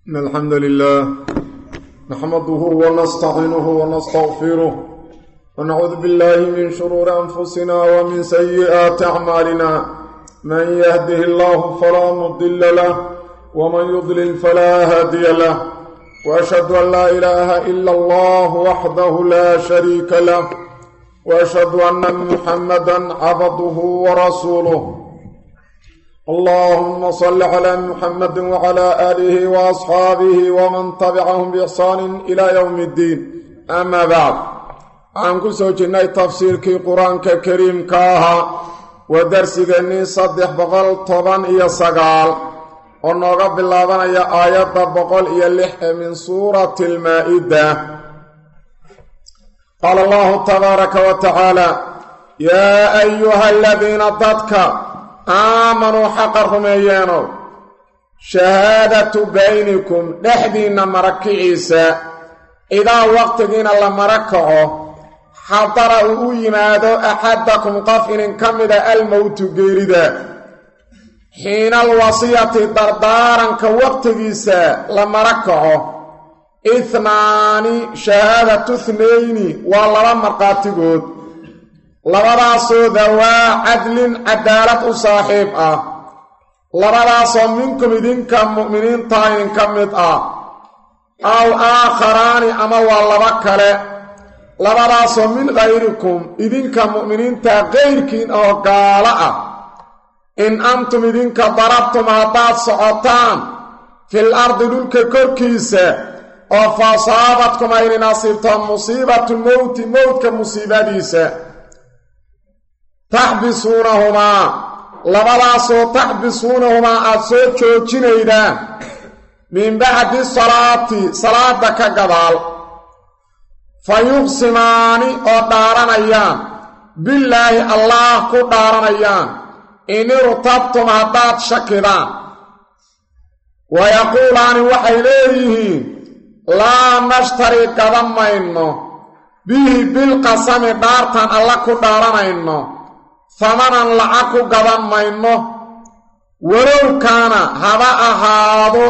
إن الحمد لله نحمده ونستعينه ونستغفره ونعوذ بالله من شرور أنفسنا ومن سيئات أعمالنا من يهده الله فلا مضل له ومن يضلل فلا هادي له وأشهد أن لا إله إلا الله وحده لا شريك له وأشهد أن محمدا عبده ورسوله اللهم صل على محمد وعلى آله وأصحابه ومن تبعهم بإحسان إلى يوم الدين أما بعد عن كسو جناي تفسير كي قرآن كريم كاها ودرس جني صدح بقل طبان إيا سقال ونوغا بالله يا آيات بقل إيا اللح من سورة المائدة قال الله تبارك وتعالى يا أيها الذين ضدك aamanuu xaqa rumeeyeenow shahaadatu baynikum dhexdiinna marakiciisa idaa waqtigiina la mara kaco xadara uu u yimaado axadakum qof inin ka mida almowtu geerida xiinal wasiyati dardaaranka waqtigiisa la mara kaco ihnaani shahaadatu thnayni waa laba markhaatigood labadaasoo dawaa cadlin cadaalad u saaxiib ah labadaasoo minkum idinka mu'miniinta idinka mid ah aw aakharaani ama waa laba kale labadaasoo min khayrikum idinka mu'miniinta kayrkiin oo gaalo ah in antum idinka darabtum haddaad socotaan fil ardi dhulka korkiisa oo fasaabadkum ayni nasiibto musiibatu mowti mowdka musiibadiisa taxbisuunahumaa labadaasoo taxbisuunahumaa aad soo joojinaydaan min bacdi salaati salaada ka gadaal fa yuqsimaani oo dhaaranayaan billaahi allaah ku dhaaranayaan in irtabtum haddaad shakidaan wayaquulaani waxay leeyihiin laa nashtari gadan mayno bihi bilqasami dhaartaan alla ku dhaaranayno hamanan lacag ku gadan mayno walow kaana haba ahaado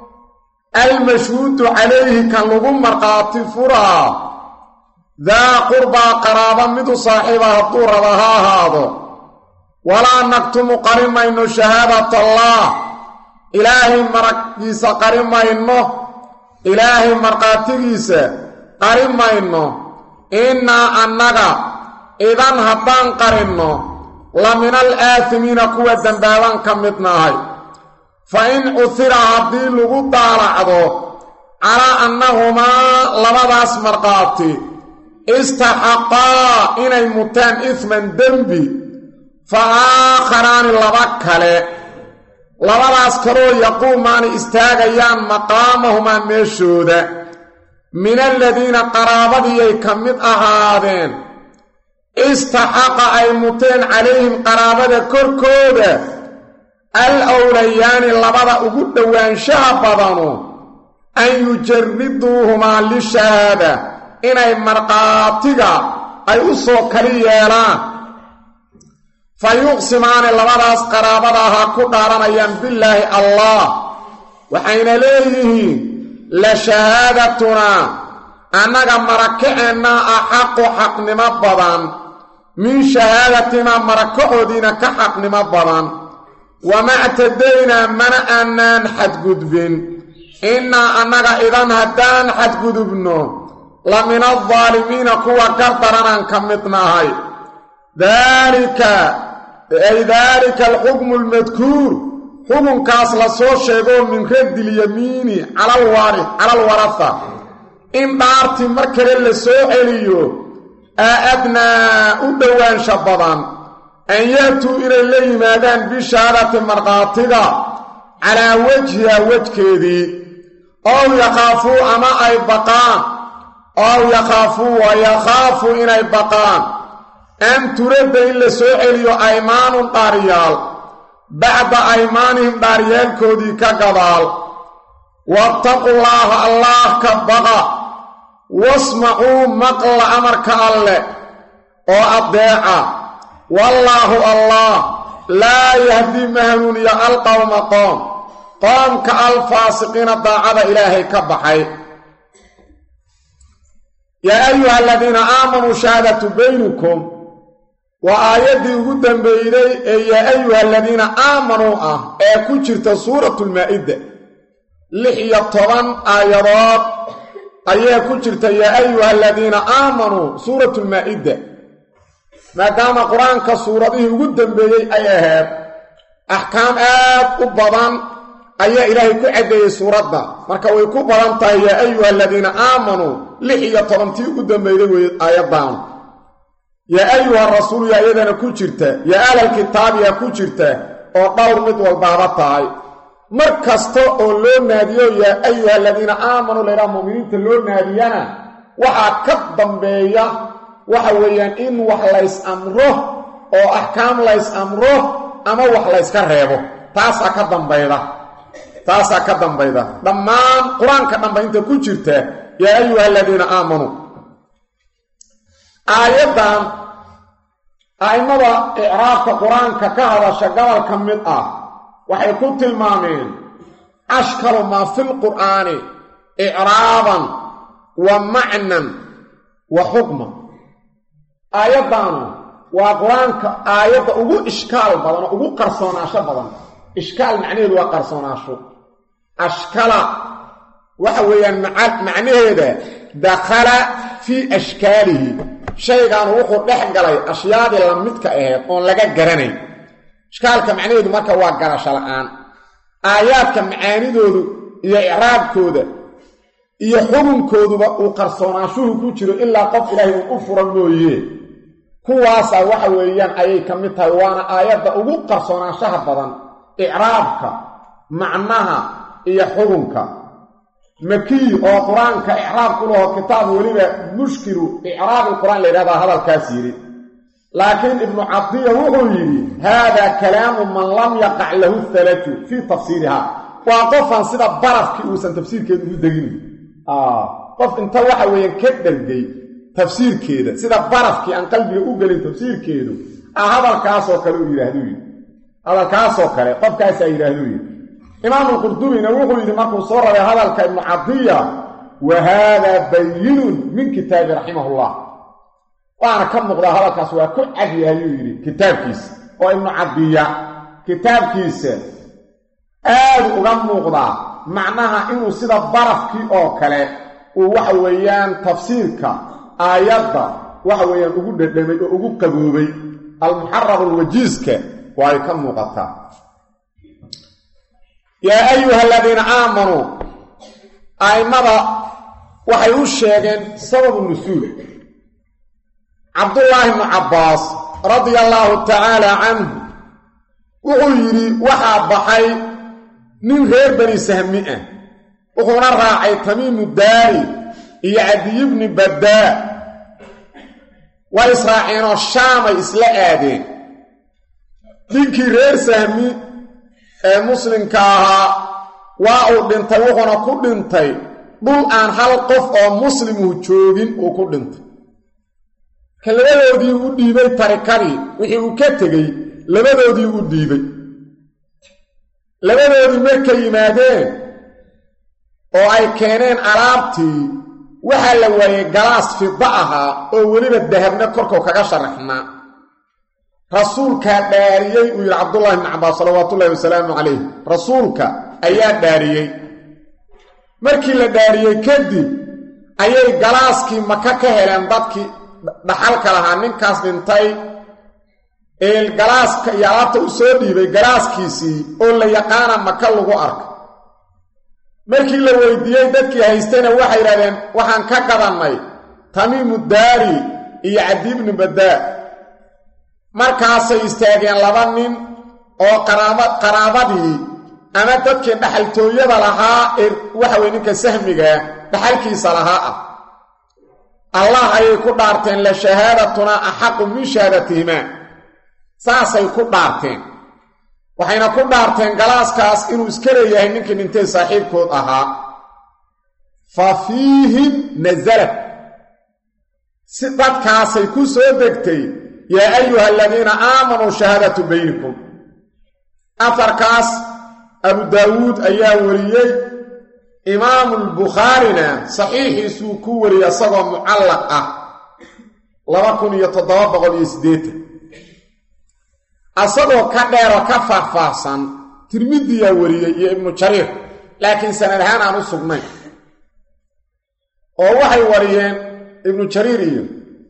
almashhuudu calayhi kan lagu markhaati furaa daa qurbaa qaraabo midu saaxiiba hadduu raba ha ahaado walaa naktumu qari mayno shahaadatallaah ilaahay maraggiisa qari mayno ilaahay markhaatigiisa qari mayno innaa annaga idan haddaan qarinno la min al aafimiina kuwa dembaaban ka mid nahay fa in cuhira haddii lagu daalacdo calaa annahumaa labadaas markhaati istaxaqaa inay mutaan ifman dembi fa aakharaani laba kale labadaas kaloo yaquumaani istaagayaan maqaamahumaa meeshooda min aladiina qaraabadiiyay ka mid ahaadeen istaxaqa ay muteen calayhim qaraabada korkooda al awlayaani labada ugu dhowaanshaha badanu an yujariduuhumaa lishahaada inay markhaatiga ay u soo kali yeelaan fa yuqsimaani labadaas qaraabada ahaa ku dhaaranayaan billaahi allah waxayna leeyihiin la shahaadatunaa annaga marakaceennaa axaqu xaqnimo badan min shahaadatinaa marakacoodiina ka xaqnimo badan wama ctadaynaa mana aanaan xadgudbin innaa annaga idan haddaan xadgudubno la min aldaalimiina kuwa gardaranaan ka mid nahay daalika ay daalika alxukmu almadkuur xukunkaas la soo sheegoo min raddilyamiini cala alwaraha in dhaartii mar kale la soo celiyo aa adnaa u dhowaansha badan an ya'tuu inay la yimaadaan bishahaadati markhaatiga calaa wejhiha wejkeedii ow yakhaafuu ama ay baqaan ow yakhaafuu wa yakhaafuu inay baqaan an turadda in la soo celiyo aymaanun dhaaryaal bacda aymaanihim dhaaryaalkoodii ka gadaal wattaqullaaha allaah ka baqa wasmacuu maqla amarka alleh oo addeeca wallaahu allah laa yahdii ma hanuuniya alqowma qoom qoomka alfaasiqiina daacada ilaahay ka baxay yaa ayuha aladiina aamanuu shahaadatu baynikum waa aayaddii ugu dambeeyday ee yaa ayuha aladiina aamanuu ah ee ku jirta suuratulmaa'ida lix iyo toban aayadood ayaa ku jirta yaa ayuha aladiina aamanuu suuratulmaa'ida maadaama qur-aanka suuradihii ugu dambeeyey ay ahayd axkaam aad u badan ayaa ilaahay ku caddeeyey suuradda marka way ku badan tahay yaa ayuha aladiina aamanuu lix iyo tobantii ugu dambeeyday wey aayaddaanu yaa ayuha rasuulu yaa iyadana ku jirta yaa ahlalkitaabiyaa ku jirta oo dhowr mid walbaaba tahay mar kasta oo loo naadiyo yaa ayuha aladiina aamanuu laydhaha mu'miniinta loo naadiyana waxaa ka dambeeya waxa weeyaan in wax lays amro oo axkaam lays amro ama wax layska reebo taasaa ka dambayda taasaa ka dambayda dhammaan qur-aanka dhambaynta ku jirta yaa ayuha aladiina aamanuu aayaddan a'immada icraabka qur-aanka ka hadasha gobol ka mid ah waxay ku tilmaameen ashkalu maa fi lqur'aani icraaban wa macnan wa xukma aayaddaanu waa qur-aanka aayadda ugu ishkaal badan oo ugu qarsoonaasho badan ishkaal macnaheedu waa qarsoonaasho ashkala waxa weeyaan macnaheeda dakhala fii ashkaalihi shaygaanu wuxuu dhex galay ashyaadii la midka ahayd oon laga garanayn ishkaalka macnaheedu marka waa garasho la'aan aayaadka macaanidoodu iyo icraabkooda iyo xukunkooduba uu qarsoonaashuhu ku jiro ilaa qof ilaahay uu u fura mooye kuwaasaa waxa weeyaan ayay ka mid tahay waana aayadda ugu qarsoonaashaha badan icraabka macnaha iyo xukunka makiy oo qur-aanka icraab ku laho kitaab weliba mushkilu icraabi qur-aan la yidhahdaa hadalkaas yidhi laakiin ibnu cadiya wuxuu yidhi haadaa kalaamu man lam yaqac lahu halaju fii tafsiiriha waa qofan sida barafkii uusan tafsiirkeeda ugu degin qof inta waxa weeyaan ka dhergay tafsiirkeeda sida barafkii aan qalbiga u gelin tafsiirkeedu ah hadalkaasoo kale uu yidhaahdu yidhi hadalkaasoo kale qofkaasaa yidhaahdu yidhi imaamu qurdubina wuxuu yidhi markuu soo rabay hadalka ibnu cadiya wa haadaa bayinun min kitaabi raximahullah waana ka muuqdaa hadalkaas waa ku cadyahay yuu yidhi kitaabkiisa oo ibnu cadiya kitaabkiisa aadu uga muuqdaa macnaha inuu sida barafkii oo kale uu waxa weeyaan tafsiirka aayadda waxa weeyaan ugu dhadhamay oo ugu qaboobay almuxarab alwajiiska waa ay ka muuqataa yaa ayuha aladiina aamanuu a'immada waxay u sheegeen sababu nusuul cabdullaahi bnu cabbaas radia allaahu tacaala canhu wuxuu yidhi waxaa baxay nin reer bani sahmi ah wuxuuna raacay tamiimu daari iyo cadiyi bni baddaa way israaceenoo shaamay isla aadeen ninkii reer sahmi ee muslimka ahaa waa uu dhintay wuxuuna ku dhintay dhul aan hal qof oo muslimuhu joogin uu ku dhintay ka labadoodii u dhiibay tarikadii wixii uu ka tegey labadoodii u dhiibay labadoodii markay yimaadeen oo ay keeneen alaabtii waxaa la waayey galaas fida ahaa oo weliba dahabna korkow kaga sharaxnaa rasuulkaa dhaariyey uu yidhi cabdullahi bni cabbaas salawaatuullahi wasalaamu calayh rasuulka ayaa dhaariyey markii la dhaariyey kadib ayay galaaskii maka ka heleen dadkii dhaxalka lahaa ninkaas dhintay ee galaaska iyo alaabta u soo dhiibay galaaskiisii oo la yaqaana maka lagu arka markii la weydiiyey dadkii haystayna waxay yidhahdeen waxaan ka gadannay tamiimu daari iyo cadiibni baddaa markaasay istaageen laba nin oo qaraaba qaraabadii ama dadkii dhaxaltooyada lahaa ee waxa weye ninka sahmigaa dhaxalkiisa lahaa ah allah ayay ku dhaarteen la shahaadatuna axaqu min shahaadatihimaa saasay ku dhaarteen waxayna ku dhaarteen galaaskaas inuu iska leeyahay ninkii dhintay saaxiibkood ahaa fa fiihim nasalad si dadkaasay ku soo degtay yaa ayuha aladiina aamanuu shahaadatu baynikum afarkaas abu daawuud ayaa wariyey imaamulbukhaarina saxiixiisuu ku wariyey isagoo mucallaq ah laba kun iyo toddoba boqol iyo siddeetan asagoo ka dheeroo ka faahfaahsan tirmidiyaa wariyey iyo ibnu jariir laakiin sanad ahaan aan u sugnayn oo waxay wariyeen ibnu jariir iyo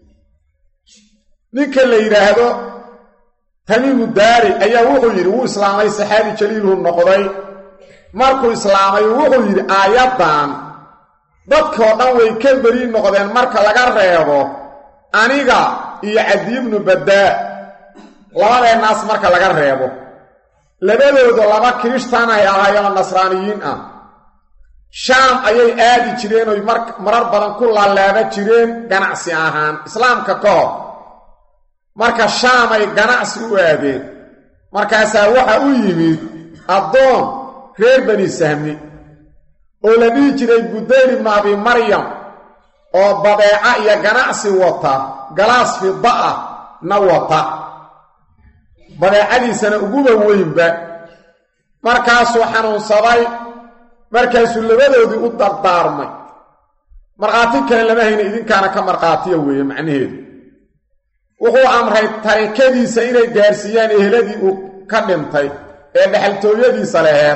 ninka la yidhaahdo tamiimu daari ayaa wuxuu yidhi wuu islaamay saxaabi jaliilhu noqday markuu islaamay wuxuu yidhi aayaddan dadkoo dhan way ka beri noqdeen marka laga reebo aniga iyo cadiibnu baddaa labadeennaas marka laga reebo labadooda laba kirishtaan ay ahaayeenoo nasraaniyiin ah shaam ayay aadi jireen oy marar badan ku laalaaba jireen ganacsi ahaan islaamka ka hor marka shaamay ganacsi u aadeen markaasaa waxa u yimid addoon reer bani sahmi oo la dhihi jiray budayl ibnu abi maryam oo badeeca iyo ganacsi wata galaas fida ah na wata badeecadiisana uguba weynba markaasuu xanuunsaday markaasuu labadoodii u dardaarmay markhaati kale lama hayna idinkaana ka markhaatiya weeye macnaheedu wuxuu amray tarikadiisa inay gaarsiiyaan eheladii uu ka dhintay ee dhexaltooyadiisa laheed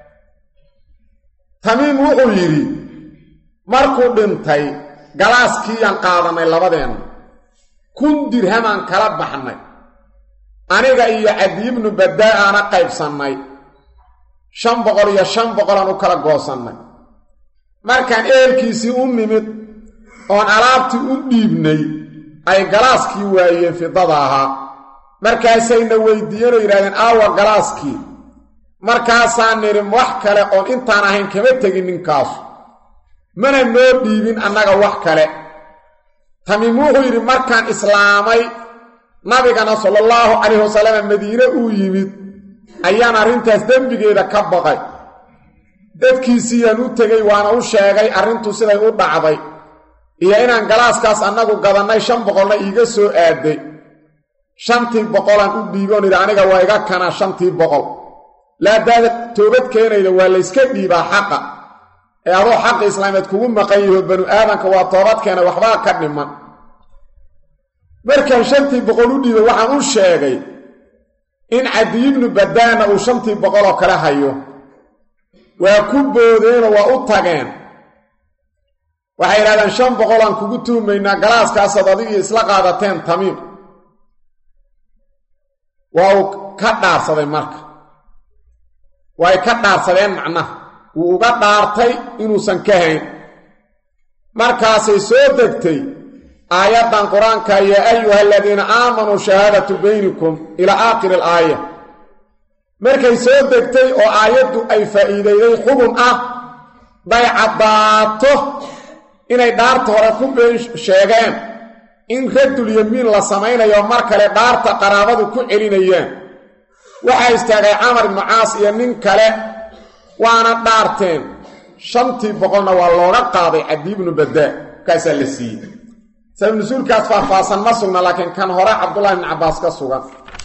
tamiim wuxuu yidhi markuu dhintay galaaskiiyaan qaadanay labadeenna kun dirhamaan kala baxnay aniga iyo cadiibnu baddaa aana qaybsannay shan boqol iyo shan boqolaan u kala goosannay markaan ehelkiisii u nimid oon alaabtii u dhiibnay ay galaaskii waayeen fidada ahaa markaasayna weydiiyeen oo yidhahdeen aawa galaaskii markaasaan nidhi wax kale oon intaan ahayn kama tegin ninkaasu mana noo dhiibin annaga wax kale tamiim wuxuu yidhi markaan islaamay nabigana sala allahu calayhi wasalam madiine uu yimid ayaan arrintaas dembigeeda ka baqay dadkiisiiyaan u tegey waana u sheegay arrintu siday u dhacday iyo inaan galaaskaas annagu gadannay shan boqolna iiga soo aaday shantii boqolaan u dhiiboon idhi aniga waa iga kana shantii boqol laadaada toobad keenayda waa layska dhiibaa xaqa ee adoo xaqa islaameed kugu maqan yaho banu aadanka waa toobad keenay waxbaa ka dhiman markaan shantii boqol u dhiibay waxaan u sheegay in cadiibnu badaana uu shantii boqoloo kale hayo waa ku boodeenoo waa u tageen waxay yidhahdeen shan boqolaan kugu tuumaynaa galaaskaasaad adigii isla qaadateen tamiim waa uu ka dhaarsaday marka way ka dhaarsadeen macnaha wuu uga dhaartay inuusan ka hayn markaasay soo degtay aayaddan qur-aanka yaa ayuha aladiina aamanuu shahaadatu baynikum ilaa aakhiri alaaya markay soo degtay oo aayaddu ay faa'iidayday xubun ah day caddaato inay dhaarta hore ku been sheegeen in raddul yamiin la samaynayo mar kale dhaarta qaraabadu ku celinayaan waxaa istaagay camar ibnu caas iyo nin kale waana dhaarteen shantii boqolna waa looga qaaday cabdi ibnu badaa kaasaa la siiyey sabab nusuulkaas faahfaahsan ma sugna laakiin kan hore cabdullahi ibnu cabbaas ka sugan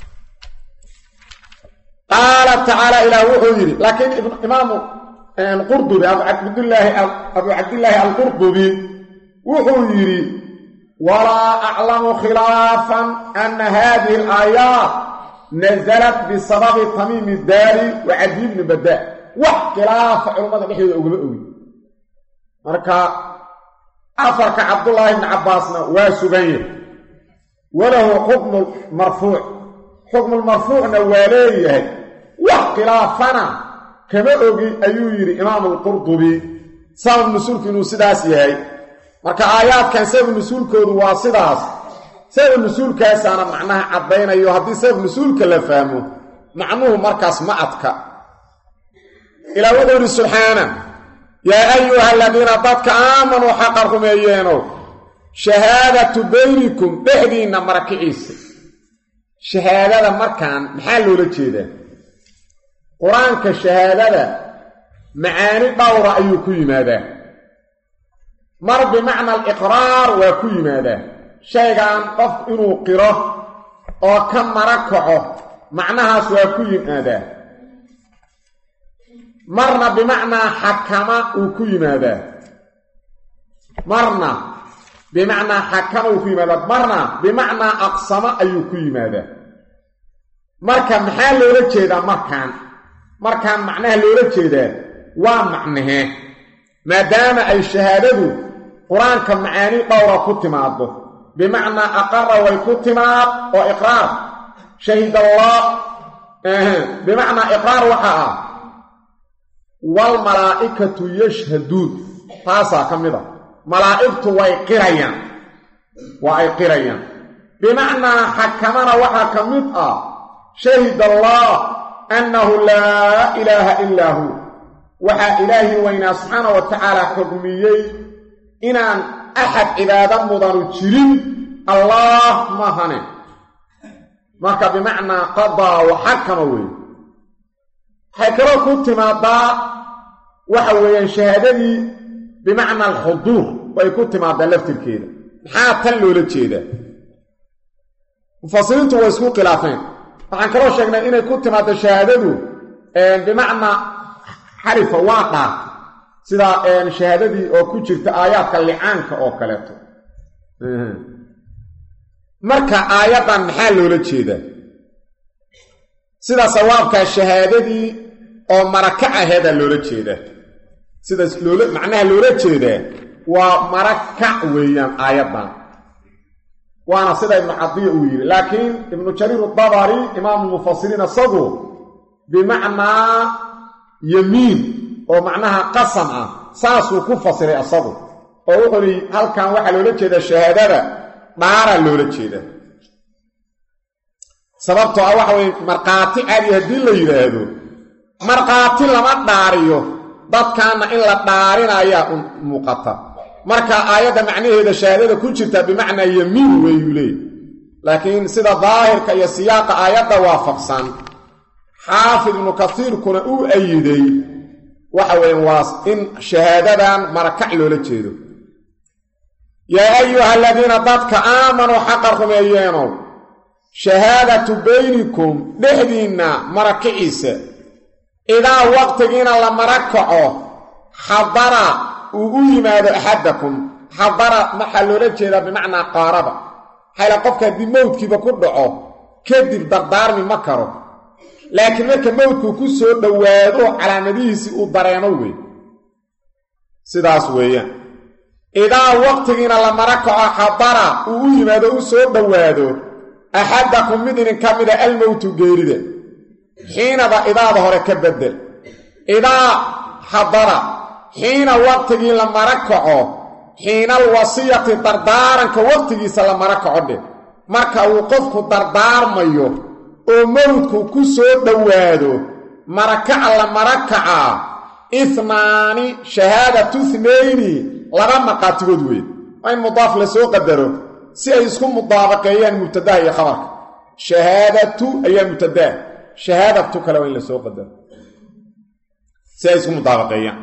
qaala tacaala ilaah wuxuu yidhi laakiin imaamu qurdubi abu cabdillaahi abu cabdillaahi alqurdubi wuxuu yidhi walaa aclamu khilaafan ana hadihi alaayaat nasalat bisababi tamiimi daari wa cadiy bni badaa wax khilaafa culummada dhexdooda ugama ogi marka afarka cabdullaahi ibni cabbaasna waa sugan yahay walahu xukmu marfuuc xukmulmarfuucna waa leeyahay wax khilaafana kama ogi ayuu yidhi imaamu alqurdubi sabab nusuulku inuu sidaas yahay marka aayaadkan sabab nusuulkoodu waa sidaas sabab nusuulkaasaana macnaha caddaynayo haddii sabab nusuulka la fahmo macnuhu markaas ma adka ilaa wuxuu yidhi subxaana yaa ayuha aladiina dadka aamanuu xaqa rumeeyeenow shahaadatu baynikum dhexdiinna marakiciisa shahaadada markaan maxaa loola jeedaa qur-aanka shahaadada macaani dhowra ayuu ku yimaadaa mar bimacna aliqraar waa ku yimaadaa shaygaan qof inuu qiro oo ka mara kaco macnahaas waa ku yimaadaa marna bimacnaa xakama uu ku yimaadaa marna bimacnaa xakama uu ku yimaadaa marna bimacnaa aqsama ayuu ku yimaadaa marka maxaa loola jeedaa markaan markaan macnaha loola jeedaa waa macnahee maadaama ay shahaadadu qur-aanka macaani dhowra ku timaado bimacnaa aqara way ku timaad oo iqraar shahid allah bimacnaa iqraar waxaa ah waalmalaa'ikatu yashhaduun taasaa ka mid a malaa'igtu way qirayaan waa ay qirayaan bimacnaa xakamana waxaa ka mid ah shahid allah annahu laa ilaaha ilaa hu waxaa ilaahi weynaa subxaana wa tacaala xugmiyey inaan axad cibaado mudanu jirin allaah mahane marka bimacnaa qadaa wa xakama weeye waxay kaloo ku timaadaa waxa weeyaan shahaadadii bimacnaa alxuduur way ku timaadaa laftirkeeda maxaa tan loola jeedaa mufasiriintu way isku khilaafeen waxaan kaloo sheegnay inay ku timaado shahaadadu bimacnaa xarifa waa dhaar sida shahaadadii oo ku jirta aayaadka licaanka oo kaleeto marka aayaddan maxaa loola jeedaa sida sawaabkaa shahaadadii oo maraka aheedaa loola jeedaa sidaas loola macnaha loola jeedaa waa marakac weeyaan aayaddan waana sida ibnu cadiya uu yidhi laakiin ibnu jariir adabari imaamu mufasiriin isagu bimacnaa yamiin oo macnaha qasam ah saasuu ku fasiray isagu oo wuxuu ihi halkan waxaa loola jeedaa shahaadada dhaaraa loola jeedaa sababtoo ah waxa weye markhaati caadi haddii la yidhaahdo markhaati lama dhaariyo dadkaana in la dhaarinayaa u muuqata marka aayadda macnaheeda shahaadada ku jirta bimacnaa yamiin weeyuu leey laakiin sida daahirka iyo siyaaqa aayadda waafaqsan xaafid ibnu kasiirkuna uu ayiday waxa weeye waa in shahaadadan marakac loola jeedo yaa ayuha aladiina dadka aamanuu xaqa rumeeyeenow shahaadatu baynikum dhexdiinna marakiciisa idaa waqtigiina la marakaco xadara uu u yimaado axadakum xadara waxaa loola jeedaa bimacnaa qaaraba xayla qofka haddii mowdkiiba ku dhaco kadib dardaarmi ma karo laakiin marka mowdku ku soo dhowaado calaamadihiisii uu dareemo wey sidaas weeyaan idaa waqtigiina la mara kaco xadara uu u yimaado u soo dhowaado axadakum mid idinka mida almowtu geerida xiinada idaada hore ka bedel idaa xadara xiina waqtigii la mara kaco xiinal wasiyati dardaaranka waqtigiisa la mara kaco dheh marka uu qofku dardaarmayo oo mowdku ku soo dhowaado marakaca la marakacaa ihnaani shahaadatu ithnayni laba maqaatigood weyn waa in mudaaf la soo qadaro si ay isku mudaabaqeeyaan mubtadaha iyo khabarka shahaadatu ayaa mubtadaa shahaadatu kale waa in la soo qadaro si ay isku mudaabaqeeyaan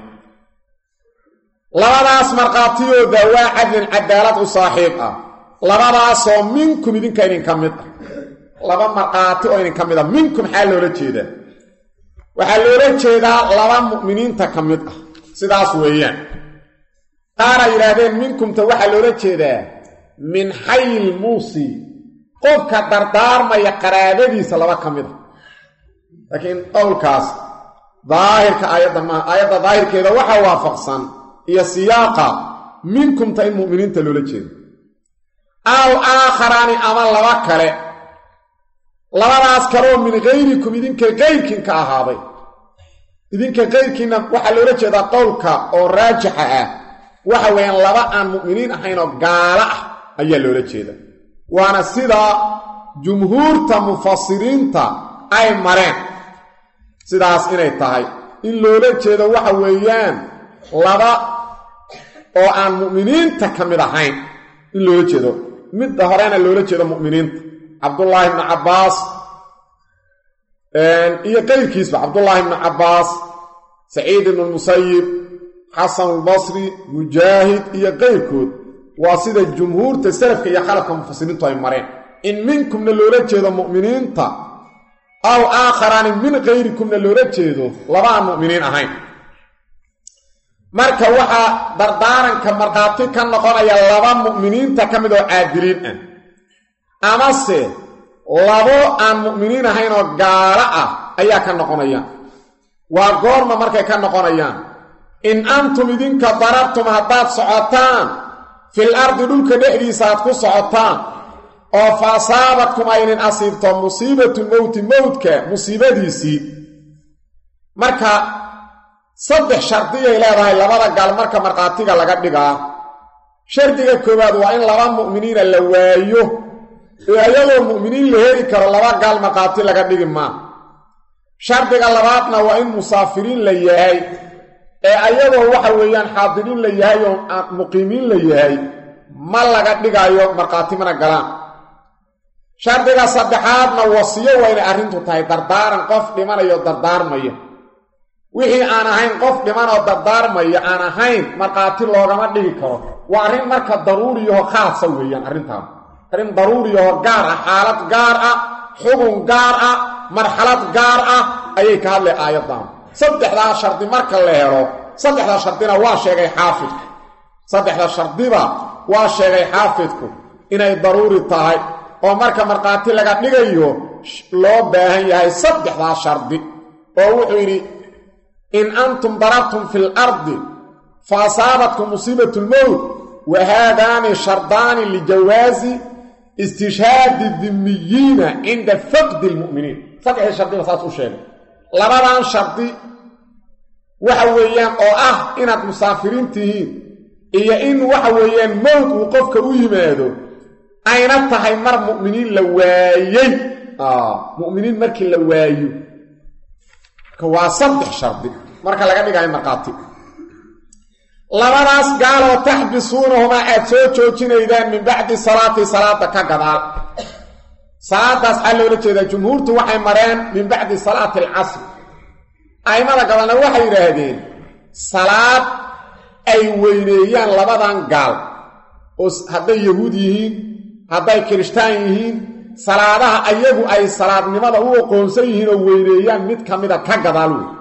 labadaas markhaatiyooda waa cadlin cadaalad u saaxiib ah labadaasoo minkum idinka idinka mid ah laba markhaati oo idinka mid ah minkum maxaa loola jeedaa waxaa loola jeedaa laba mu'miniinta ka mid ah sidaas weeyaan qaara yidhaahdeen minkumta waxaa loola jeedaa min xayil muusi qofka dardaarmaya qaraabadiisa laba ka mid a laakiin qowlkaas daahirka aayadda maaha aayadda daahirkeeda waxaa waafaqsan iyo siyaaqa minkumta in mu'miniinta loola jeedo aw aakharaani ama laba kale labadaas kaleoo min hayrikum idinka kayrkiin ka ahaaday idinka kayrkiinna waxaa loola jeedaa qowlka oo raajixa ah waxa weeyaan laba aan mu'miniin ahayn oo gaalo ah ayaa loola jeeda waana sida jumhuurta mufasiriinta ay mareen sidaas inay tahay in loola jeedo waxa weeyaan laba oo aan mu'miniinta ka mid ahayn in loola jeedo midda horena loola jeedo mu'miniinta cabdullaahi ibnu cabbaas iyo qayrkiisba cabdullaahi ibnu cabbaas saciid ibnu lmusayib xasan albasri mujaahid iyo qayrkood waa sida jumhuurta salafka iyo khalafka mufasiriintu ay mareen in minkumna loola jeedo mu'miniinta aw aakharaani min kayrikumna loola jeedo laba aan mu'miniin ahayn marka waxaa dardaaranka markhaati ka noqonaya laba mu'miniinta ka mid oo caadiliin ah amase labo aan mu'miniin ahayn oo gaalo ah ayaa ka noqonayaan waa goorma markay ka noqonayaan in antum idinka darabtum haddaad socotaan fil ardi dhulka dhexdiisa aad ku socotaan oo fa asaabadkum aynin asiibto musiibatu mowti mowdka musiibadiisii marka saddex shardiyay leedahay labada gaal marka markhaatiga laga dhigaa shardiga koowaad waa in laba mu'miniina la waayo ee ayadoo mu'miniin la heli karo laba gaal markhaati laga dhigi maa shardiga labaadna waa in musaafiriin la yahay ee ayadoo waxa weeyaan xaadiriin la yahay oo muqiimiin la yahay ma laga dhigaayo markhaati mana galaan shardiga saddexaadna wasiyo waa inay arrintu tahay dardaaran qof dhimanayo dardaarmaya wixii aan ahayn qof dhimanoo dardaarmaya aan ahayn markhaati loogama dhigi karo waa arrin marka daruuriyaho khaasa weeyaan arrintaan arrin daruuriyaho gaar ah xaalad gaar ah xubun gaar ah marxalad gaar ah ayay ka hadlay aayaddan saddexdaa shardi marka la helo saddexda shardina waa sheegay xaafidku saddexda shardiba waa sheegay xaafidku inay daruuri tahay oo marka markhaati laga dhigayo loo baahan yahay saddexdaa shardi oo wuxuu yidhi in antum darabtum fi lardi fa asaabatkum musiibat lmowt wa haadaani shardaani lijawaazi istishhaadi dimiyiina cinda faqdi lmu'miniin saddexdii shardiba saas u sheegay labadan shardi waxa weeyaan oo ah inaad musaafiriin tihiin iyo in waxa weeyaan mowt uu qofka u yimaado ayna tahay mar mu'miniin la waayey mu'miniin markii la waayo waa saddex shardi marka laga dhigayo markhaati labadaas gaaloo taxbisuunahumaa aad soo joojinaydaan min bacdi salaati salaada ka gadaal salaadaas xaa loola jeedaa jumhuurtu waxay mareen min bacdi salaati alcasr a'immada gabalna waxay yidhaahdeen salaad ay weyneeyaan labadan gaal oo hadday yahuud yihiin hadday kirishtaan yihiin salaadaha ayagu ay salaadnimada u aqoonsan yihiin oo weyneeyaan mid ka mida ka gadaal wey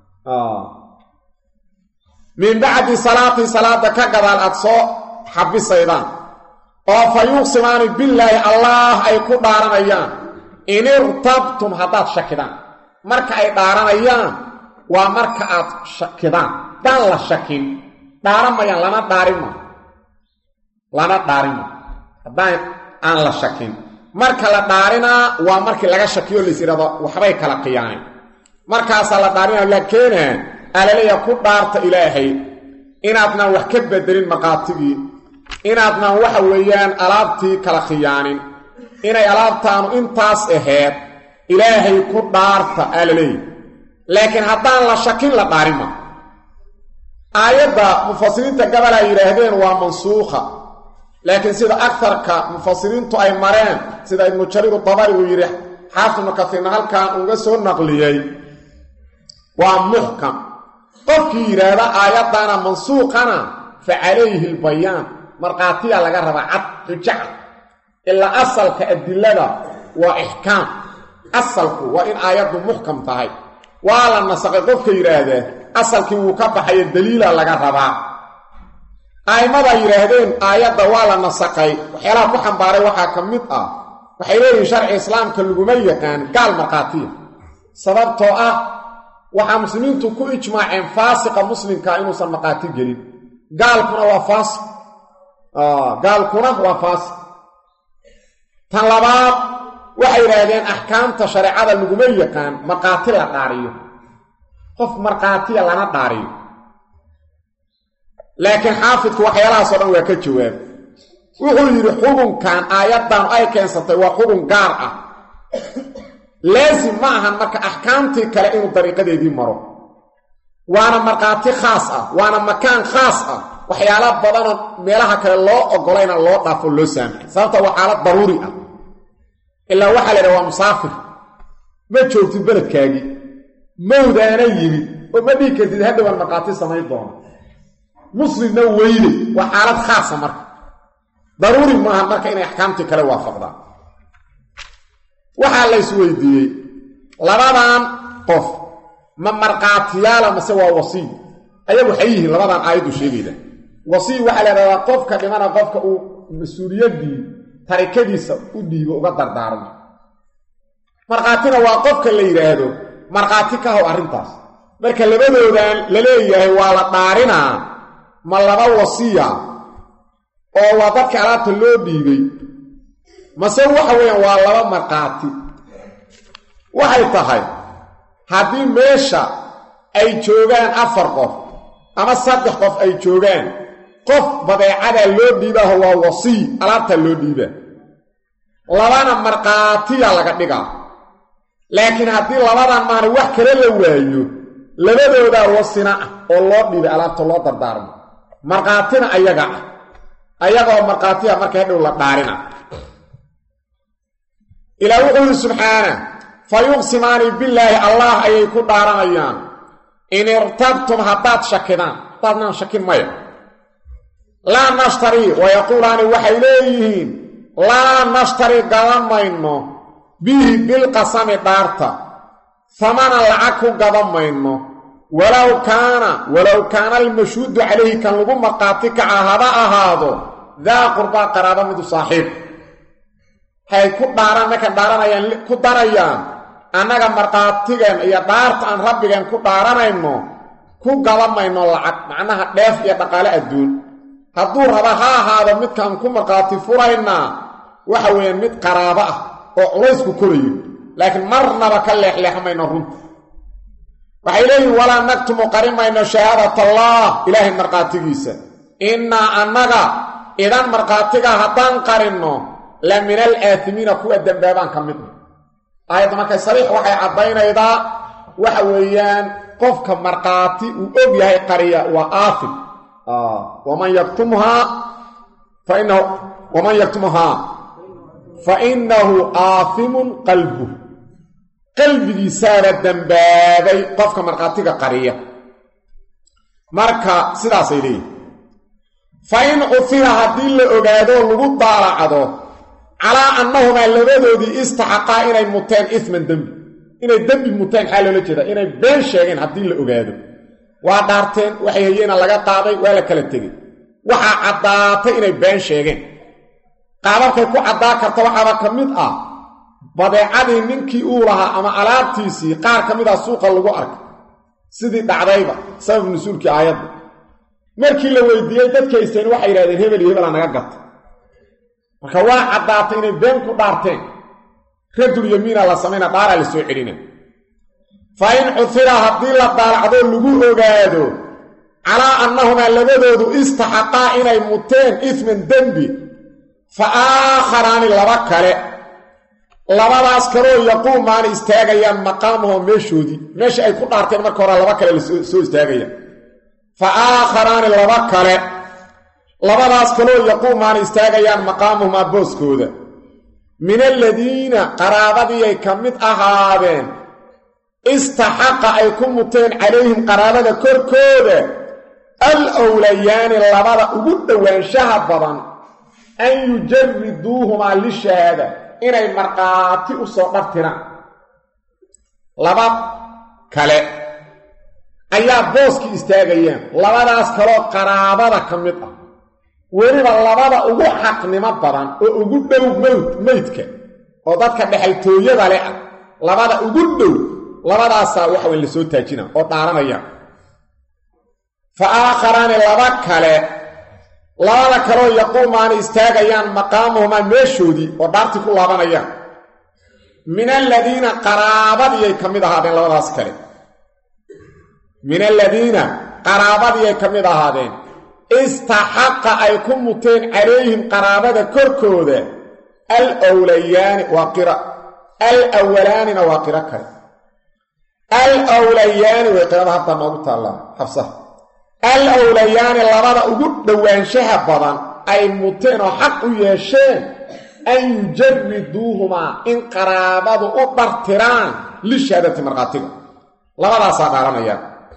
min bacdi salaati salaada ka gadaal aad soo xabisaydaan oo fa yuqsimaani billaahi allaah ay ku dhaaranayaan in irtabtum haddaad shakidaan marka ay dhaaranayaan waa marka aad shakidaan daan la shakin dhaaran mayaan lana dhaarima lana dhaarima haddaan aan la shakin marka la dhaarinaa waa markii laga shakiyo lays yidhahdo waxbay kala qiyaaneen markaasaa la dhaarinaa laakeena alaleya ku dhaarta ilaahay inaadnan wax ka bedelin maqaatigii inaadnan waxa weeyaan alaabtii kala khiyaanin inay alaabtaanu intaas aheed ilaahay ku dhaarta alaleey laakiin haddaan la shakin la dhaarima aayadda mufasiriinta gabal ay yidhaahdeen waa mansuukha laakiin sida agarka mufasiriintu ay mareen sida ibnu jariir dabari uu yidhi xaafid ibnu katiirna halkan uga soo naqliyey waa muxkam qofkii yidhaahda aayaddana mansuuqana fa calayhi lbayaan markhaatiya laga rabaa cad xujaca ilaa asalka adilada waa ixkaam asalku waa in aayaddu muxkam tahay waa la nasaqay qofka yidhaahdaa asalkii wuu ka baxayo daliila laga rabaa a'immada yidhaahdeen aayadda waa la nasaqay waxyaalaha ku xambaaray waxaa ka mid ah waxay leeyihin sharci islaamka laguma yaqaan gaal markhaatiya sababtoo ah waxaa muslimiintu ku ijmaaceen faasiqa muslimka inuusan markhaati gelin gaalkuna waa faasiq gaalkuna waa faasiq tan labaad waxay yidhaahdeen axkaamta shareecada laguma yaqaan markhaati la dhaariyo qof markhaatiya lana dhaariyo laakiin xaafidku waxyaalahaasoo dhan waa ka jawaab wuxuu yidhi xubunkan aayaddan ay keensatay waa xubun gaar ah laasim ma ahan marka axkaamtii kale inuu dariiqadeedii maro waana markhaati khaas ah waana makaan khaas ah waxyaala badanoo meelaha kale loo ogolayna loo dhaafo loo saamaxay sababta waa xaalad daruuri ah ilaa waxaa la yidhaha waa musaafir ma joogtid beledkaagii mawdaana yimid oo ma dhihi kartid haddawaan markhaati samayn doona muslimna weyne waa xaalad khaasa marka daruuri maaha marka inay axkaamtii kale waafaqdaan waxaa la ysweydiiyey labadan qof ma markhaatiyaala mase waa wasiy ayagu waxay yihiin labadan aayaddu sheegayda wasiy waxaa la idhahdaa qofka dhimana qofka uu mas-uuliyaddii tarikadiisa u dhiibo uga dardaarmo markhaatina waa qofka la yidhaahdo markhaati ka how arrintaas marka labadoodan la leeyahay waa la dhaarinaa ma laba wasiya oo waa dadka alaabta loo dhiibay mase waxa weeyaan waa laba markhaati waxay tahay haddii meesha ay joogaan afar qof ama saddex qof ay joogaan qof badeecadaa loo dhiibaaho waa wasiy alaabtaa loo dhiibaa labana markhaatiya laga dhigaa laakiin haddii labadan maana wax kale la waayo labadoodaa wasina ah oo loo dhiibay alaabta loo dardaarmo markhaatina ayaga ah ayagaoo markhaatiya marka hadhow la dhaarina ilaa wuxuu yidhi subxaana fa yuqsimaani billaahi allah ayay ku dhaaranayaan in irtabtum haddaad shakidaan haddaadnaan shakin maya laa nashtarii wayaquulaani waxay leeyihiin laa nashtari gadan mayno bihi bilqasami dhaarta hamana lacag ku gadan mayno walow kaana walow kaana almashhuudu calayhi kan lagu markhaati kaca haba ahaado daa qurbaa qaraaba midu saaxiib hay ku dhaaraan markaan dhaaranayaan ku darayaan annaga markhaatigeen iyo dhaarta aan rabbigeen ku dhaaranayno ku gadan mayno lacag macnaha dheef iyo dhaqaale adduun hadduu raba ha ahaado midkaan ku markhaati furaynaa waxa weeyaan mid qaraabo ah oo culaysku korayo laakiin marnaba ka leexleexmayno runta waxay leeyihin walaa naktumu qarin mayno shahaadat allah ilaahay markhaatigiisa innaa annaga idan markhaatiga haddaan qarinno la min al aatimiina kuwa dembaabaan ka midna aayadda markay sariix waxay caddaynaydaa waxa weeyaan qofka markhaati uu og yahay qariya waa aafim waman yaktumhaa fa inahu waman yaktumhaa fa innahu aafimun qalbuh qalbigiisaaba dembaabay qofka markhaatiga qariya marka sidaasay leeyihin fa in cufira haddii la ogaado lagu daalacdo calaa annahumaa labadoodii istaxaqaa inay muteen isman dembi inay dembi muteen xaa loola jeedaa inay been sheegeen haddii la ogaado waa dhaarteen waxay hayeena laga qaaday waa la kala tegey waxaa caddaatay inay been sheegeen qaababkay ku caddaa karta waxaaba ka mid ah badeecadii ninkii uu lahaa ama alaabtiisii qaar ka mid ah suuqa lagu arkay sidii dhacdayba sabab nusuulkii aayadda markii la weydiiyey dadkaysteen waxay yidhahdeen hebel iyo hebelaa naga gata marka waa caddaatay inay been ku dhaarteen radul yamiina la samayna dhaaraa la soo celina fa in cufira haddii la daalacdoo lagu ogaado calaa annahumaa labadoodu istaxaqaa inay muteen isman dembi fa aakharaani laba kale labadaas kaloo yaquumaana istaagayaan maqaamahoo meeshoodii meesha ay ku dhaarteen marka hore laba kale lasoo istaagayaan fa aakharaani laba kale labadaas kaloo yaquumaana istaagayaan maqaamuhumaa booskooda min aladiina qaraabadiiay ka mid ahaadeen istaxaqa ay ku muteen calayhim qaraabada korkooda al wlayaani labada ugu dhowaanshaha badan an yujariduuhumaa lishahaada inay markhaati u soo dhartiraan laba kale ayaa booskii istaagayaan labadaas kaloo qaraabada ka mid ah weliba labada ugu xaqnimo badan oo ugu dhow mowd meydka oo dadka dhexaltooyada leh ah labada ugu dhow labadaasaa waxa weyn la soo taajina oo dhaaranayaan fa aakharaani laba kale labada kaloo yaquumaana istaagayaan maqaamuhumaa meeshoodii oo dhaartii ku laabanayaan min aladiina qaraabadiyay ka mid ahaadeen labadaas kale min aladiina qaraabadiyay ka mid ahaadeen istaxaqa ay ku muteen calayhim qaraabada korkooda al wlayaani waa qira al awalaanina waa qiro kale al wlayaani way qirada hadda noogu taallaa xabsaha al wlayaani labada ugu dhowaanshaha badan ay muteen oo xaq u yeesheen an yujariduuhumaa in qaraabadu u dhartiraan lishahaadati markhaatiga labadaasaa dhaaranayaan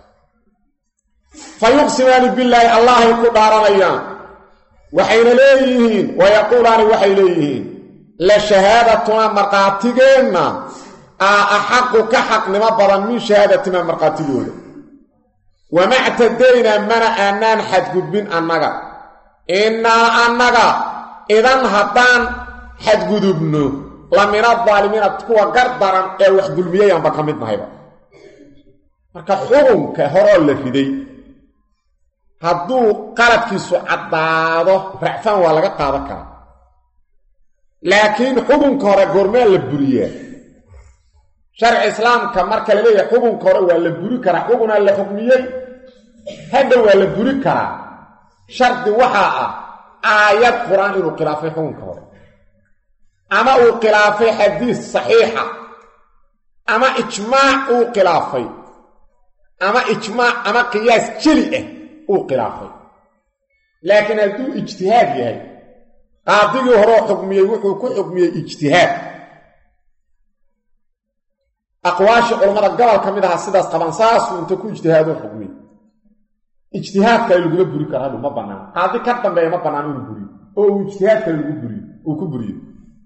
fa yuqsimaani billaahi allahay ku dhaaranayaan waxayna leeyihiin wayaquulaani waxay leeyihiin la shahaadatuna markhaatigeenna aa axaqu ka xaqnimo badan min shahaadatima markhaatigooda wama ctadaynaa mana aanaan xadgudbin annaga innaa annaga idan haddaan xadgudubno la min adaalimiina kuwa gar daran ee wax dulmiyayaanba ka mid nahayba marka xukunka horoo la riday hadduu qaladkiisu caddaado racfaan waa laga qaadan karaa laakiin xukunka hore goormaa la buriyaa sharci islaamka marka la leeyahay xukunka hore waa la buri karaa xukunaa la xukmiyey hadha waa la buri karaa shardi waxaa ah aayad qur-aan inuu khilaafay xukunka hore ama uu khilaafay xadiis saxiixa ama ijmaac uu khilaafay ama ijmaac ama qiyaas jeli ah uu khilaafay laakiin hadduu ijtihaad yahay qaadigii horeo xukmiyey wuxuu ku xukmiyey ijtihaad aqwaashii culammada gobol ka mid ahaa sidaas qaban saasuu inta ku ijtihaado xukmiyey ijtihaadka laguma buri karo hadhu ma bannaan qaadi ka dambeeya ma bannaan inuu buriyo oo uu ijtihaadka lagu buriyo uu ku buriyo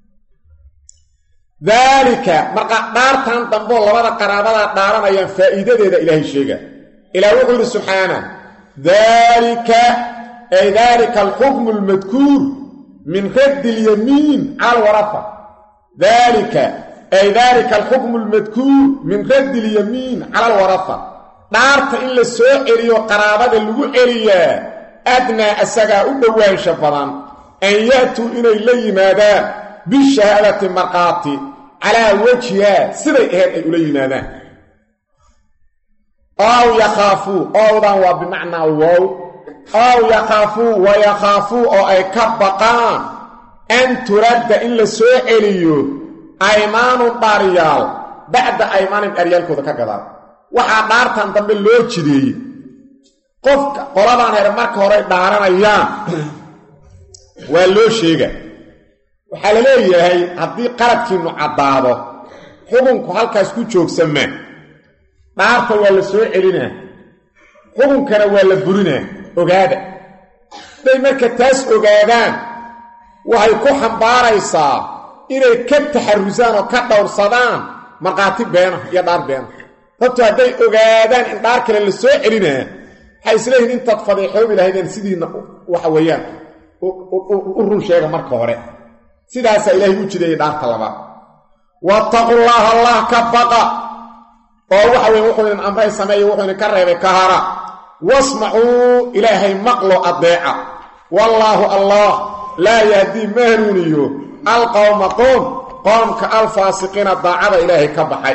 daalika marka dhaartan damboo labada qaraabadaa dhaaranayaan faa'iidadeeda ilaahay sheega ilaah wuxuu yidhi subxaana daalika ay daalika alxukmu almadkuur min raddi ilyamiin cala alwarafa daalika ay daalika alxukmu almadkuur min raddi ilyamiin cala alwarafa dhaarta in la soo celiyo qaraabada lagu celiyaa adnaa asagaa u dhowaansha badan an ya'tuu inay la yimaadaan bishahaadati markhaati calaa wajhiha siday ahayd ay ula yimaadaan ow yakhaafuu owdan waa bimacnaa wow ow yakhaafuu wa yakhaafuu oo ay ka baqaan an turadda in la soo celiyo aymaanun dhaaryaal bacda aymaanin dharyaalkooda ka gadaan waxaa dhaartan dambe loo jideeyey qofka qoladaan here marka horey dhaaranayaan waa loo sheega waxaa la leeyahay haddii qaladkiinnu caddaado xukunku halkaas ku joogsamaa dhaarta waa la soo celinaa xukunkana waa la burinaa ogaada hadday marka taas ogaadaan waxay ku xambaaraysaa inay ka taxarusaan oo ka dhowrsadaan markhaati beena iyo dhaar beena sababto hadday ogaadaan in dhaar kale la soo celinaa waxay isleeyihin intaad fadeexoobi lahaydeen sidiina waxa weeyaan u run sheega marka hore sidaasaa ilaahay u jideeyey dhaarta labaad wattaqullaaha allah ka baqa oo waxa weye wuxuu idin amray sameeye wuxuu idinka reebay ka hara wasmacuu ilaahay maqlo addeeca wallaahu allah laa yahdii ma hanuuniyo alqowma qoom qoomka alfaasiqiina daacada ilaahay ka baxay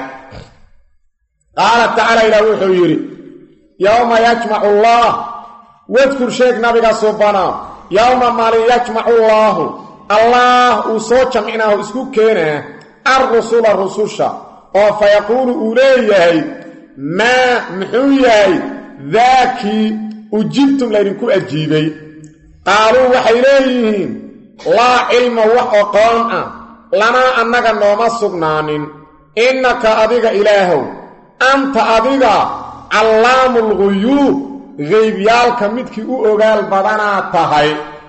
qaala tacaala ilaah wuxuu yidhi yowma yajmacu allaah wadkur sheeg nabiga subana yowma maalin yajmacu allaahu allaah uu soo jamcinaahu isku keenaa alrusula rususha oo fa yaquulu uu leeyahay maa muxuu yahay daakii ujibtum laydinku ajiibay qaaluu waxay leeyihiin laa cilma wax oqoon ah lanaa annaga nooma sugnaanin innaka adiga ilaahow anta adiga callaamu lguyuub geybyaalka midkii u ogaal badanaa tahay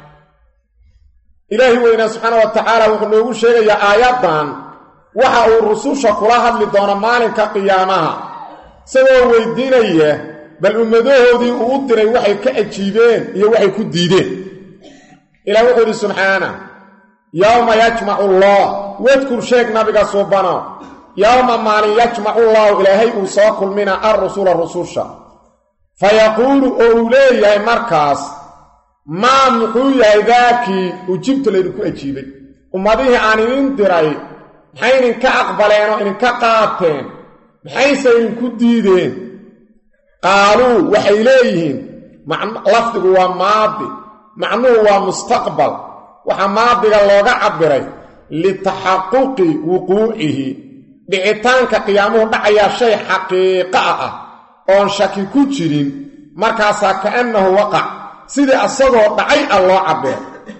ilaahi weynaa subxaana wa tacaala wuxuu noogu sheegayaa aayaddan waxa uu rususha kula hadli doono maalinka qiyaamaha isagoo weydiinaya bal ummadahoodii uu u diray waxay ka ajiibeen iyo waxay ku diideen ilaah wuxuu yidhi subxaana yowma yajmacu allah wadkur sheeg nabiga suubano yowma maalin yajmacu llaahu ilaahay uu soo kulmina alrusula rususha fa yaquulu oo uu leeyahay markaas maa muxuu yahay daakii ujibtu laydinku ajiibay ummadihii aan idin diray maxay idinka aqbaleen oo idinka qaateen maxayse idinku diideen qaaluu waxay leeyihiin lafdigu waa maadi macnuhu waa mustaqbal waxaa maadiga looga cabbiray litaxaquqi wuquucihi dhicitaanka qiyaamuhu dhacayaa shay xaqiiqa ah oon shaki ku jirin markaasaa kaannahu waqac sidii asagoo dhacay ah loo cabbiray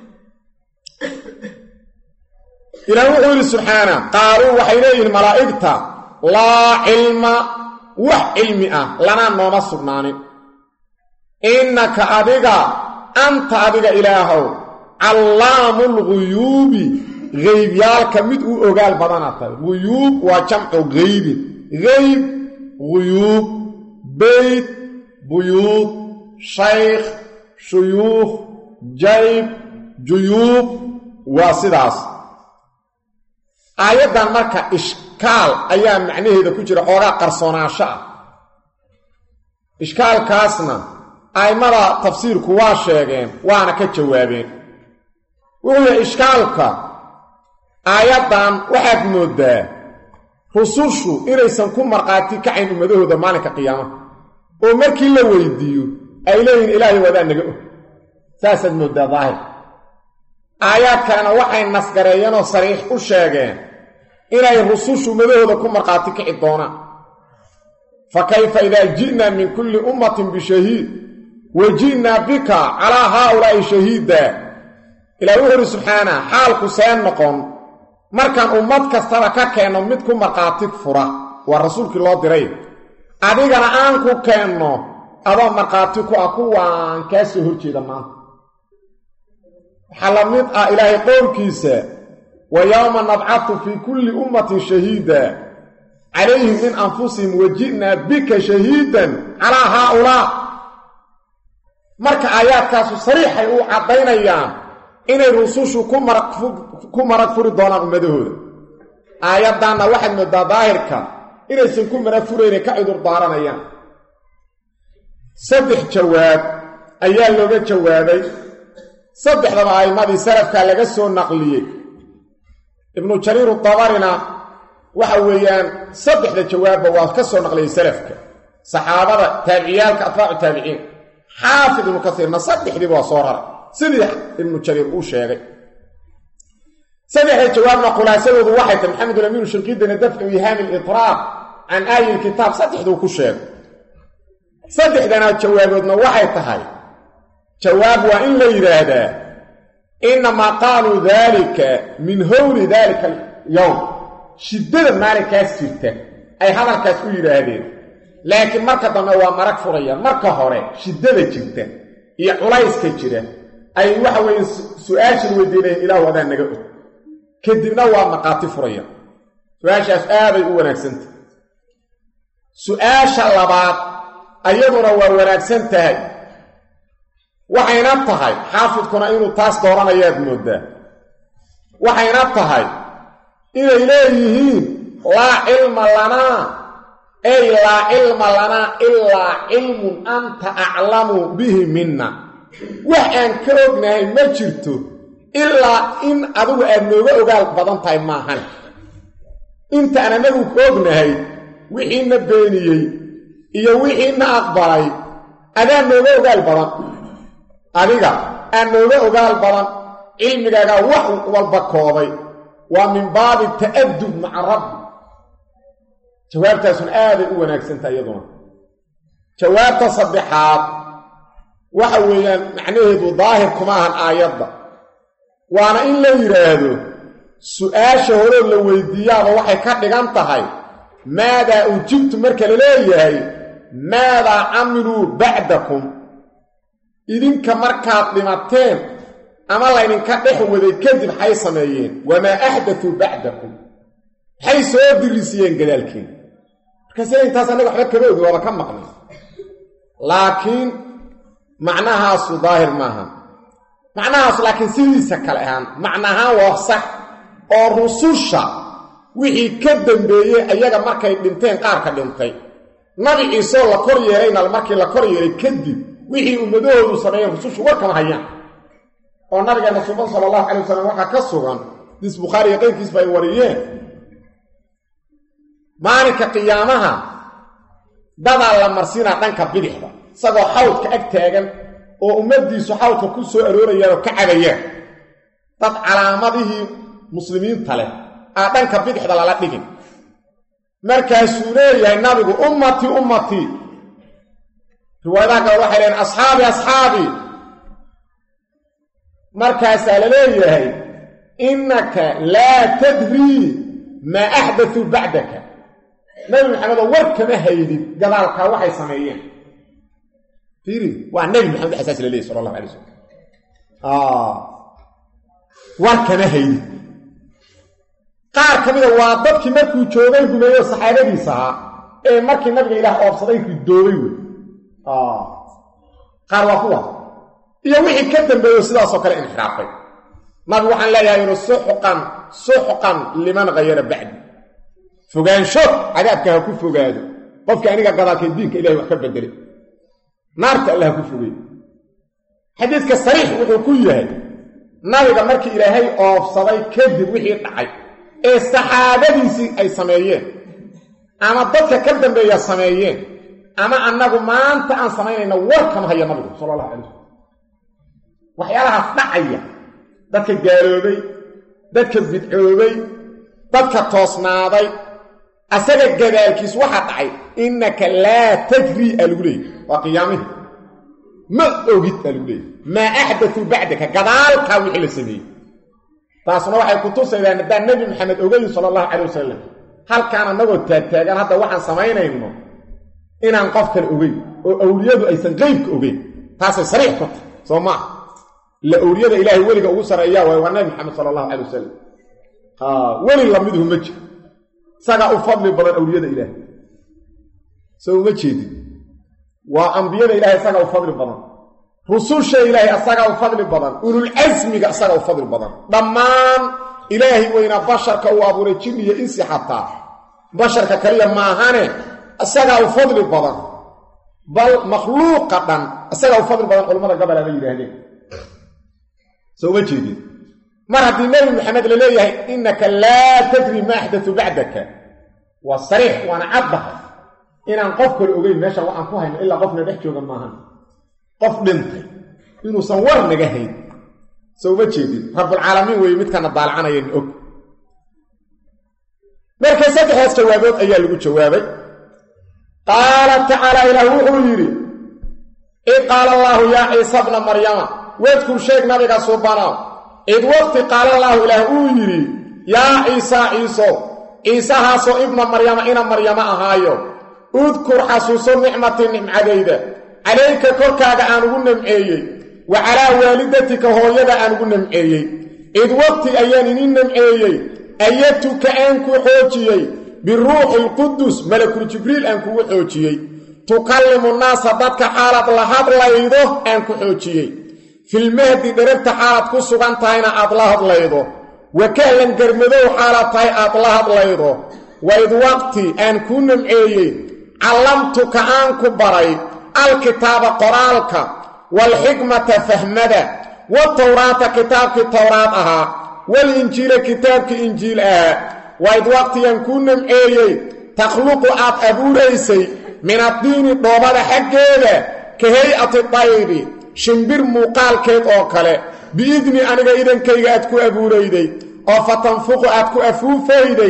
ilaah wuxuu yidhi subxaana qaaluu waxay leeyihiin malaa'igta laa cilma wax cilmi ah lanaa nooma sugnaanin innaka adiga anta adiga ilaahow callaamu lguyuubi qeybyaalka mid u ogaal badana tahay guyuub waa jamcu geybin geyb guyuub beyt buyuud shaykh shuyuukh jayb juyuub waa sidaas aayaddan marka ishkaal ayaa macnaheeda ku jira xoogaa qarsoonaasho ah ishkaalkaasna a'immada tafsiirku waa sheegeen waana ka jawaabeen wuxuu yahay ishkaalka aayaddan waxaad mooddaa rusushu inaysan ku markhaati kacayn ummadahooda maalinka qiyaamaha oo markii la weydiiyo ay leeyihin ilaahay wadaa naga og saasaad mooddaa daahir aayaad kalena waxay nasgareeyeenoo sariix u sheegeen inay rusushu ummadahooda ku markhaati kici doonaan fa kayfa idaa ji'naa min kulli ummatin bishahiid wa ji'naa bika calaa haaulaa'i shahiida ilaah wuxu uhi subxaana xaalku see noqon markaan ummad kastaba ka keenno mid ku markhaati fura waa rasuulkii loo diray adigana aan ku keenno adoo markhaati ku ah kuwaan kaa soo horjeeda maanta waxaa la mid ah ilaahay qowlkiisa wa yowma nabcatu fii kulli ummatin shahiida calayhim min anfusihim wa ji'naa bika shahiidan calaa haaulaa marka aayaadkaasu sariixay u caddaynayaan inay rusushu ku marag furi doonaan ummadahooda aayaddanna waxaad moodaa daahirka inaysan ku marag furayne ka cudur daaranayaan saddex jawaab ayaa looga jawaabay saddexdaba a'immadii salafkaa laga soo naqliyey ibnu jariir dabarina waxa weeyaan saddexda jawaabba waa ka soo naqliyey salafka saxaabada taabiciyaalka atbaacu taabiciin xaafid ibnu kasiirna saddexdiiba waa soo raray sidii ibnu jariir uu sheegay saddexda jawaabna khulaasadoodu waxay tahay maxamed ulamiinu shirkidina dafcu ihaami litraaq can aayi lkitaab saddexduu ku sheegay saddexdana jawaaboodna waxay tahay jawaab waa in la yidhaahdaa innamaa qaaluu daalika min howli daalika alyowm shiddada maalinkaas jirta ay hadalkaas u yidhaahdeen laakiin marka dambe waa marag furayaan marka hore shiddada jirta iyo culayska jira ay waxa weeye su-aashan weydiinayeen ilaahu adaa naga og kadibna waa maqaati furayaan su-aashaas aaday u wanaagsantah su-aasha labaad ayaduna waa wanaagsan tahay waxayna tahay xaafidkuna inuu taas dooranayaad mooddaa waxayna tahay inay leeyihiin laa cilma lanaa ey laa cilma lanaa ilaa cilmun anta aclamu bihi minna wax aan ka ognahay ma jirto ilaa in adigu aad nooga ogaal badan tahay maahan intaan anagu ka ognahay wixiina beeniyey iyo wixiina aqbalay adaa nooga ogaal badan adiga aan nooga ogaal badan cilmigaagaa wax walba koobay waa min baabi ta'adub maca rabbi jawaabtaasuna aaday u wanaagsantaha iyaduna jawaabta saddexaad waxa weeyaan macnaheedu daahir kuma ahan aayadda waana in la yidhaahdo su-aasha horoo la weydiiyaaba waxay ka dhigan tahay maadaa ujibtu marka la leeyahay maadaa camiluu bacdakum idinka markaad dhimateen ama laydinka dhex waday kadib maxay sameeyeen wamaa axdatuu bacdakum maxay soo dirisiyeen gadaalkiin markaase intaas annaga waxba kama ogin waaba ka maqnay laakiin macnahaasu daahir maaha macnahaas laakiin sidiisa kale ahaan macnahaan waa sax oo rususha wixii ka dambeeyey ayaga markay dhinteen qaarka dhintay nabi ciiseoo la kor yeelayna markii la kor yeelay kadib wixii ummadahoodu sameeyeen rusushu war kama hayaan oo nabigeena suban sala allahu calay wasalam waxaa ka sugan dis bukhaari iyo qayrkiisba ay wariyeen maalinka qiyaamaha dadaa la marsiinaa dhanka bidixda isagoo xawdka ag taagan oo ummaddiisu xawdka ku soo aroorayaan oo ka cabayaan dad calaamadihii muslimiinta leh aa dhanka bidixda lala dhigin markaasuu leeyahay nabigu ummatii ummatii riwaayadaha kale waxay leeyiin asxaabi asxaabii markaasaa la leeyahay innaka laa tadrii maa axdatuu bacdaka nabi maxamedoo war kama haydid gadaalkaa waxay sameeyeen fiiri waa nabi maxamed xasaas la leeyahy sala allahu alay wasalam war kama haydid qaar ka mida waa dadkii markuu joogay rumeeyo saxaabadiisa ahaa ee markii nabiga ilaah oobsaday ridoobay wey qaar waa kuwa iyo wixii ka dambeeyo sidaasoo kale inxiraafay nabigu waxaan leeyahay inu suxqan suxqan liman hayara bacdi fogaansho cadaabka ha ku fogaado qofkii aniga gadaalkee diinka ilahay wax ka bedelay naarta alla ha ku fogey xadiidka sariix wuxuu ku yahay nabiga markii ilaahay oobsaday kadib wixii dhacay ee saxaabadiisii ay sameeyeen ama dadka ka dambeeya sameeyeen ama annagu maanta aan samaynayna war kama haya nabigu sala allahu calay wasalam waxyaalahaas dhacaya dadka gaaloobay dadka bidcoobay dadka toosnaaday asaga gadaalkiis waxaa dhacay innaka laa tajrii aa lagu leeyay waa qiyaamihii ma ogid aa lagu leeyay maa axdatuu bacdaka gadaalkaa wixii la sameeyey taasna waxay ku tusaydaan haddaan nebi maxamed ogayn sala allahu calay wasalam halkaan annagoo taagtaagaan hadda waxaan samaynayno inaan qof kale ogeyn oo awliyadu aysan qeybka ogeyn taasay sariix ku tahay soo maa la awliyada ilaahay weliga ugu sarreeyaa waay waa nebi maxamed sala allahu calay wasalam weli lamiduhu ma jiro isagaa u fadli badan awliyada ilaahay soo uma jeedin waa ambiyada ilahay isagaa u fadli badan rususha ilaahay asagaa u fadli badan ululcasmiga isagaa u fadli badan dhammaan ilaahay weynaa basharka uu abuuray jin iyo insi xataa basharka kaliya maahane isagaa u fadli badan bal makhluuqa dhan isagaa u fadli badan culammada gobol ama yidhaahdeen soo uma jeedin mar haddii nebi maxamed la leeyahay innaka laa tadri ma axdatu bacdaka waa sariix waana caddahay inaan qof kale ogeyn meeshan waxaan ku hayno ilaa qofna dhex jooga maahan qof dhintay inuusan war naga hayn soo uma jeedin rabbulcaalamiin weeye midkana daalacanayani og marka saddexdaas jawaabood ayaa lagu jawaabay qaala tacaala ilaah wuxuu yidhi id qaala allaahu yaa ciisa bna maryama wadkur sheeg nabiga subanow id waqti qaala allaahu ilaah uu yidhi yaa ciisaa ciiso ciisahaasoo ibna maryama ina maryamo ahaayo udkur xasuuso nicmatii nimcadayda calayka korkaaga aan ugu namceeyey wa calaa waalidatika hooyada aan ugu namceeyey id waqti ayaan inin namceeyey ayatuka aan ku xoojiyey biruuxi lqudus malakul jibriil aan kugu xoojiyey tukallimu naasa dadka xaalaad la hadlaydo aan ku xoojiyey filmahdi dheragta xaalaad ku sugan tahayna aad la hadlaydo wa kahlan garmadow xaalaad tahay aad la hadlaydo waid waqti aan kuu namceeyey callamtuka aan ku baray alkitaaba qoraalka waalxikmata fahmada watawraata kitaabkii towraad ahaa walinjiila kitaabkii injiil ahaa waid waqtigan kuu namceeyey takhluqu aad abuuraysay min addiini dhoobada xaggeeda ka hay-ati dayri shimbir muuqaalkeed oo kale biidni aniga idankayga aad ku abuurayday oo fa tanfuqu aad ku afuufayday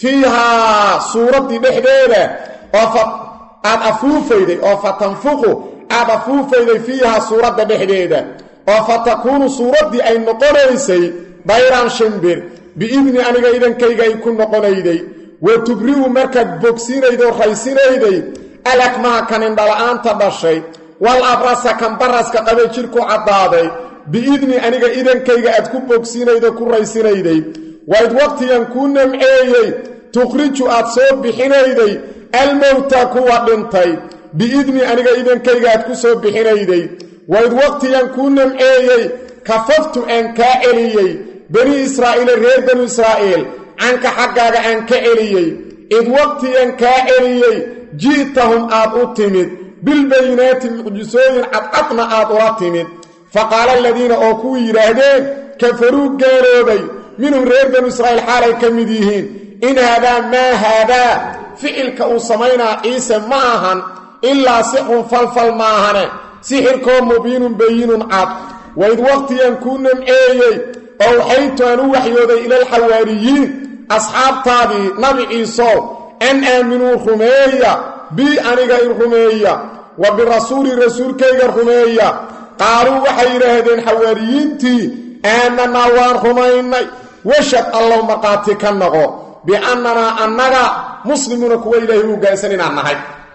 fiihaa suuraddii dhexdeeda oo aad afuufayday oo fa tanfuqu aad afuufayday fiihaa suuradda dhexdeeda oo fa takuunu suuraddii ay noqonaysay dayran shimbir biidni aniga idankayga ay ku noqonayday wa tubri'u markaad bogsinaydo raysinayday alakmaha kanindhala-aanta dhashay wal abrasa kan baraska qabay jidhku caddaaday biidni aniga idankayga aad ku bogsinaydo ku raysinayday waid waqtigan kuu namceeyey tukhriju aad soo bixinayday almowta kuwa dhintay biidni aniga idankayga aad ku soo bixinayday waid waqtigan kuu namceeyey kafaftu aan kaa celiyey bani israa'iile reer banu israa'iil canka xaggaaga aan ka celiyey id waqtigan kaa celiyey ji'tahum aad u timid bilbayinaati mucjisooyin cadcadna aad ula timid fa qaala aladiina oo kuwii yidhaahdeen kafaruu gaaloobay minhum reer banu israa'iil xaalay ka mid yihiin in haadaa maa haadaa ficilka uu samaynaa ciise ma ahan ilaa sixrun falfal ma ahane sixirkoo mubiinun bayinun cad waid waqtigan kuu namceeyey oo waxaytu aan u waxyooday ilalxawaariyiin asxaabtaadii nabi ciisow an aaminuu rumeeya bii aniga in rumeeya wa birasuuli rasuulkayga rumeeya qaaluu waxay yidhaahdeen xawaariyiintii aamanaa waan rumaynay washad allow markhaati ka noqo biannanaa annaga muslimuuna kuwa ilaahay u gaansan inaan nahay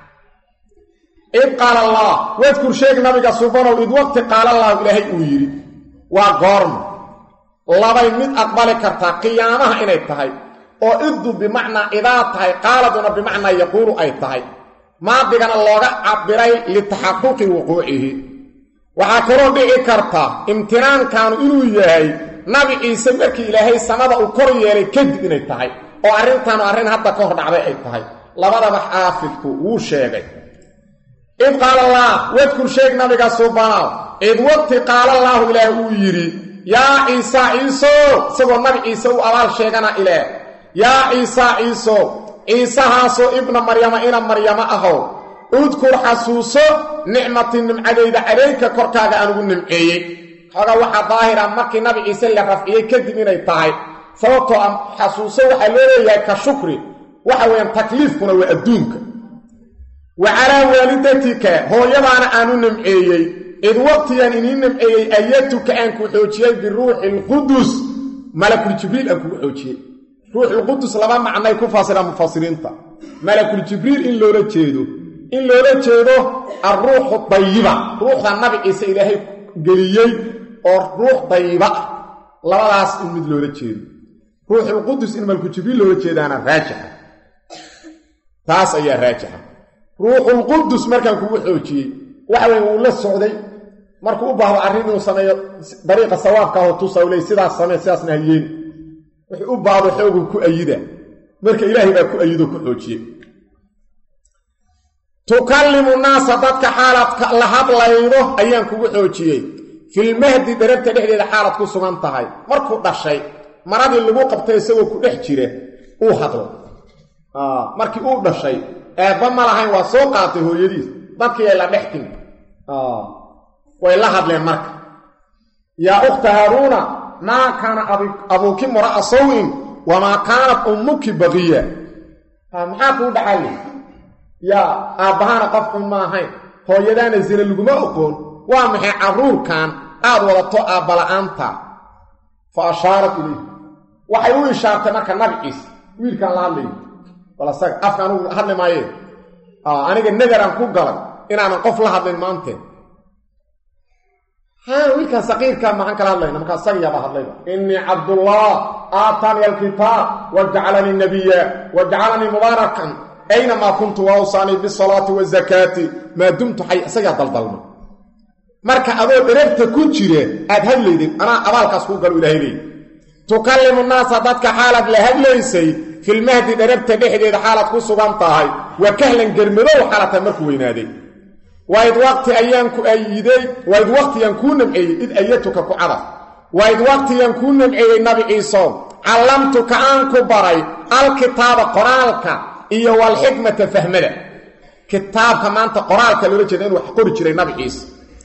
id qaala allah wadkur sheeg nabiga subanow id waqti qaala allahu ilaahay uu yidhi waa goorma labay mid aqbali kartaa qiyaamaha inay tahay oo iddu bimacnaa idaa tahay qaaladuna bimacnaa yaquulu ay tahay maadigana looga cabiray litaxaquqi wuquucihi waxaa kaloo dhici karta imtinaankaanu inuu yahay nabi ciise markii ilaahay samada uu kor yeelay kadib inay tahay oo arrintaanu arrin hadda ka hor dhacday ay tahay labadaba xaafidku wuu sheegay id qaala allaah wadkur sheeg nabiga subanow id waqti qaala allaahu ilaah uu yidhi yaa ciisa ciisow isagoo nabi ciise u abaal sheegana ilaah yaa ciisa ciisow ciisahaasoo ibna maryama ina maryamo ahow udkur xasuuso nicmatii nimcadayda calayka korkaaga anugu nimceeyey xoogaa waxaa daahira markii nabi ciise la rafciyey kadib inay tahay sababtoo a xasuuso waxaa loo leeyahay ka shukri waxa weeyaan takliifkuna waa adduunka wa calaa waalidatika hooyadaana aanu nimceeyey id waqtigan inii nimceeyey ayatuka aan ku xoojiyey biruuxi alqudus malakuljibriil aan kugu xoojiyey ruuxulqudus laba macnay ku fasiraan mufasiriinta malakuljibriil in loola jeedo in loola jeedo alruuxu dayiba ruuxda nabi ciise ilaahay geliyey oo ruux dayiba ah labadaas in mid loola jeedo ruuxulqudus in malakuljibriil loola jeedaana raajixa taas ayaa raajixa ruuxulqudus markaan kugu xoojiyey waxa weye wuu la socday markuu u baahdo arrin inuu sameeyo dariiqa sawaabka aho tusa u ley sidaas samee sidaasna hayeeni wuxuu u baahdo xooguu ku ayida marka ilaahay baa ku ayido ku xoojiye tukallimu naasa dadka xaalaad la hadlaydo ayaan kugu xoojiyey filmahdi dharabta dhexdeeda xaalad ku sugan tahay markuu dhashay maradii lagu qabtay isagoo ku dhex jira uu hadlo markii uu dhashay eebba ma lahayn waa soo qaatay hooyadiis dadkii ay la dhex timi way la hadleen marka yaa ukhta haaruuna maa kaana abuuki mura'a sawin wamaa kaanat ummuki baqiya maxaa kuu dhaxaye yaa aabbahana qofkun ma ahayn hooyadaana sina laguma oqoon waa maxay carruurkan aad wadato aabbala-aanta fa ashaarat ilayh waxay u ishaartay marka nabi ciise wiilkaan la hadlayo bal asaga afka anugu hadli maayee aniga nadaraan ku galay inaanan qof la hadlayn maanteen ha wiilkaan saqiirkaa maxaan kala hadlayna markaa isagiyaabaa hadlayba innii cabdullah aataani alkitaab wa jacalanii nabiya wa jacalanii mubaarakan aynamaa kuntu waawsaanii bisalaati wazakaati maa dumtu xay isagaa daldalma marka adoo dherabta ku jira aad hadlaydin anaa abaalkaas kuu galo ilahay leey tukallimu naasa dadka xaalaad la hadlaysay filmahdi dherabta dhexdeeda xaalaad ku sugan tahay wa kahlan germadow xaalata markuu weynaaday waid waqti ayaan ku ayiday waid waqtiyaan kuu namceeyey id ayatuka ku cadaf waid waqtiyaan kuu namceeyey nabi ciisow callamtuka aan ku baray alkitaaba qoraalka iyo walxikmata fahmada kitaabka maanta qoraalka loola jeeda inuu wax qori jiray nabi ciise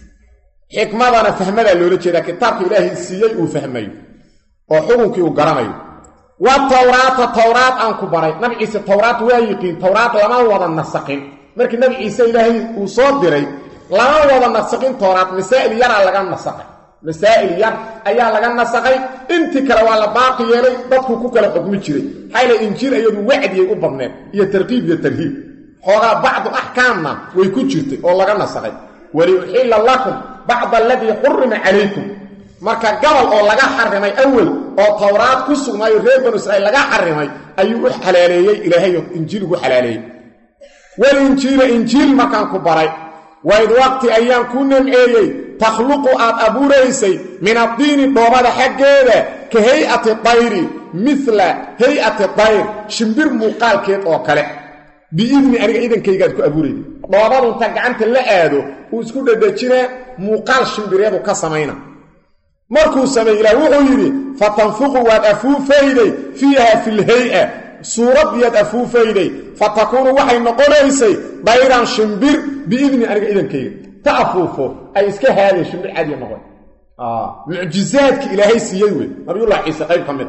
xikmadana fahmadaa loola jeedaa kitaabka ilaahay siiyey uu fahmayo oo xukunkii uu garanayo wa tawraata towraad aan ku baray nabi ciise towraad waa yiqiin towraad lama wada nasaqin markii nabi ciise ilaahay uu soo diray lama wada nasaqin towraad masaa'il yaraa laga nasaqay masaa'il yar ayaa laga nasaqay intii kale waa la baaqi yeelay dadku ku kala xukmi jiray xayla injiil iyadu wacdiyay u badneed iyo tarqiib iyo tarhiib xoogaa bacdu axkaamna way ku jirtay oo laga nasaqay waliuxilla lakum bacda aladii xurima calaykum marka gabal oo laga xarimay awel oo towraad ku sugnaayo reer banu israiil laga xarimay ayuu u xalaaleeyey ilaahay injiil ugu xalaaleeyey walinjiila injiil markaan ku baray waid waqti ayaan kuu namceeyey takhluqu aad abuuraysay min addiini dhoobada xaggeeda ka hay-ati dayri mila hay-ati dayr shimbir muuqaalkeed oo kale biidni aniga idankaygaad ku abuurayda dhoobadu inta gacanta la aado uu isku dhadhajinaa muuqaal shimbireedu ka samayna markuu sameey ilaah wuxuu yidhi fatanfuqu waad afuufayday fiiha filhay-a suuraddiyaad afuufayday fa takuunu waxay noqonaysay dayran shimbir biidni aniga idankayga ta afuufo ay iska haadeen shimbir cadiya noqon mucjizaadki ilaahay siiyey wey nabiyullah ciise qayb ka mid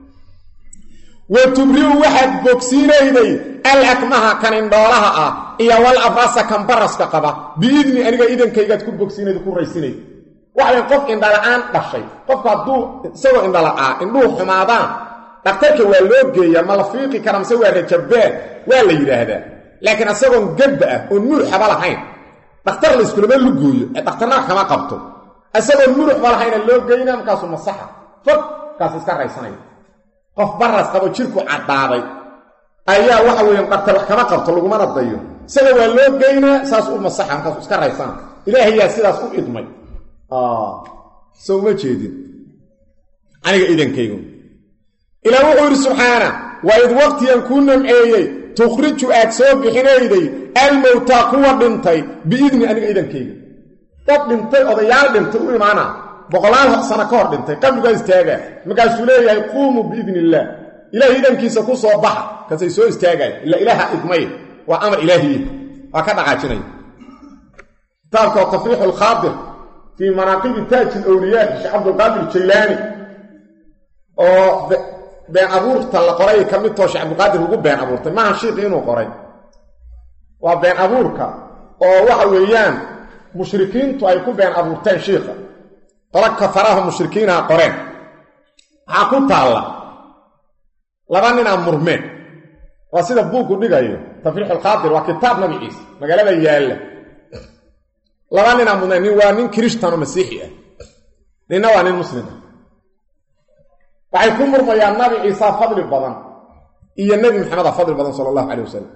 wa tubri'u waxaad bogsiinayday al akmaha kan indhoolaha ah iyo wal abrasa kan baraska qaba biidni aniga idankaygaad ku bogsiinayda ku raysinayda waxayn qof indhala-aan dhashay qofku hadduu isagoo indhala-aa indhuhu xumaadaan dhakhtarka waa loo geeyaa ma la fiiqi kara mise waa rajabaan waa la yidhaahdaa laakiin isagoon gabba ah oon muruxaba lahayn dhakhtar layskulama lugooyo ee dhakhtarna kama qabto isagoon muruxba lahayna loo geyna markaasuu masaxa fog kaas iska raysanaya qof baras qabo jirku caddaaday ayaa waxa weeyaan qabta wax kama qabto lagumana dayo isaga waa loo geynaa saas u masaxa markaas iska raysana ilaahayaa sidaas u idmay so uma jeedin aniga idankaygu ilaa wuxuu yidhi subxaana waa id waqtiyan kuu namceeyey tukhriju aad soo bixinayday almowtaa kuwa dhintay biidni aniga idankayga dad dhintay odayaal dhintay u imaana boqolaal sano ka hor dhintay qabrigaa istaagaa markaasuu leeyahay quumuu biidni illaah ilaahay idankiisa ku soo baxa kasay soo istaagaay ila ilaaha idmay waa amar ilaahiye waa ka dhaqaajinaya kitaabka oo tafriixu alkhaadir fii manaaqibi taaji alawliyaa sheekh cabdulqaadir jaylaani oo been abuurta la qoray ka mid too sheekh cabdulqaadir ugu been abuurtay maaha shiiqi inuu qoray waa been abuurka oo waxa weeyaan mushrikiintu ay ku been abuurteen shiikha qolo kafaraha mushrikiinaha qoreen waxaa ku taalla laba ninaa murmeen waa sida buuggu dhigayo tafriix alkhaadir waa kitaab magaciisa magaalada yaalla laba ninaa murmeen nin waa nin kirishtanoo masiixi ah ninna waa nin muslim ah waxay ku murmayaan nabi ciisa fadli badan iyo nebi maxameda fadli badan sala allahu calay wasalam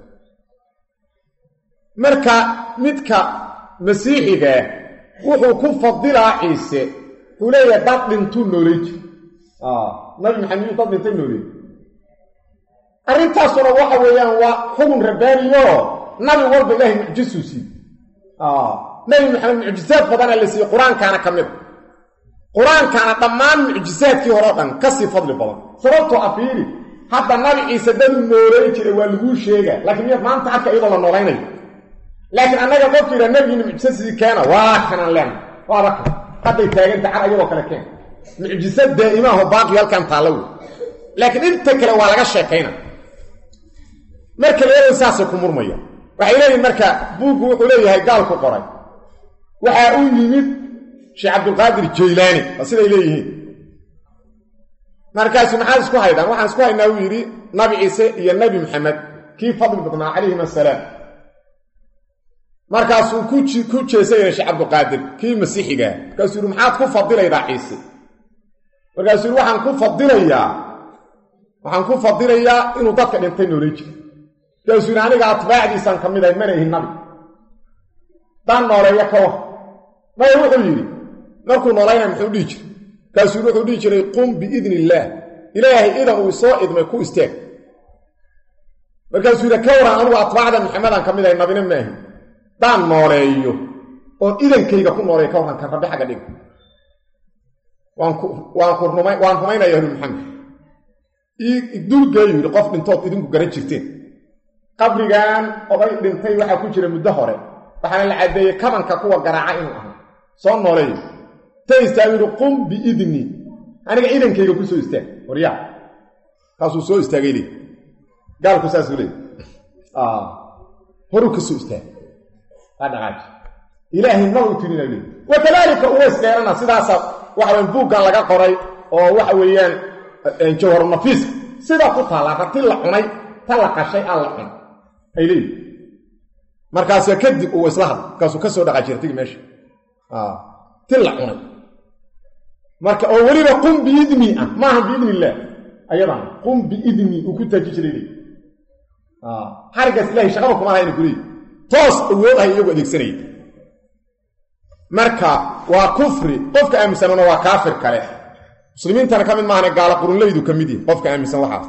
marka midka masiixigaah wuxuu ku fadilaa ciise wuxuu leeyahay dad dhintuu noolay jir nabi maxamed yuu dad dhintay nooley arrintaasuna waxa weeyaan waa xugun rabbaaniyo nabi walba ilaahay mucjisuu siiy nabi maxamed mucjisaad badana la siiyey qur-aankaana ka mid qur-aankaana dhammaan mucjisaadkii hore o dhan ka sii fadli badan sababtoo a fiiri hadda nabi ciise daduu noolay jiray waa laguu sheega laakiin miyaad maanta arka iyadoo la noolaynayo laakiin annaga qofku yidhaa nabigiina mucjisa sidii keena waa kanaan leena waaba kan hadday taaganta car ayagoo kale keen mucjisa daa'imaaho baaqi halkan taalla wey laakiin inta kale waa laga sheekayna marka leeday saasay ku murmaya waxay leeyihin marka buuggu wuxuu leeyahay gaalku qoray waxaa u yimid sheekh cabdulqaadir jaylaani waa siday leeyihiin markaasu maxaad isku haydaan waxaan isku haynaa uu yidhi nabi ciise iyo nebi maxamed kii fadli badnaa calayhim assalaam markaasuu ku jeesayana sheekh cabdulqaadir kii masiixigaa markaasuu yidhi maxaad ku fadilaydaa ciise markaasuu yidhi waxaan ku fadilayaa waxaan ku fadilayaa inuu dadka dhintay noolay jiro markaasuu yidhi aniga atbaacdiisaan ka mid ahay mana ihin nabi daan nooleeya ka war maya wuxuu yidhi markuu noolayna muxuu dhihi jiray markaasuu yidhi wuxuu dhihi jiray qum biidni illaah ilaahay idan uu soo idmay ku istaag markaasuu yidhi ka waran anugu atbaacda maxamedaan ka mid ahay nabina maahin daan nooleeyo oon idankayga ku nooleeyo ka warran kan rabbi xagga dhiga waan ku ruma waan rumaynaya ahlu maxamed dulgeeyu yidhi qof dhintood idinku garan jirteen qabrigan oday dhintay waxaa ku jira muddo hore waxaana la caddeeyey kabanka kuwa garaaca inuu ahaa soo nooleeyo ta istaagu yidhi qum biidni aniga idankayga ku soo istaag waryaa kaasuu soo istaagay leey gaalku saasuu leey horuu ka soo istaag dhaqaaji ilaahay ma u tirina leey wakadaalika uways dheerana sidaasa waxaweyan buuggan laga qoray oo waxa weeyaan jawharu nafiis sidaa ku taallaa rati la cunay ta la qashay aan la cun ay leeyihi markaasa kadib uu isla hadla markaasuu ka soo dhaqaaji ratigi meesha ti la cunay marka oo weliba qum biidni ah maaha biidni illaah ayadana qum biidni uu ku taaji jiray leey xarigaas ilahay shaqaba kuma lahayna kuleeyi toos awood ahay iyagu adeegsanaya marka waa kufri qofka aaminsanuna waa kaafir kale muslimiintana ka mid maahane gaala qurunlaydu ka mid yihin qofka aaminsan waxaas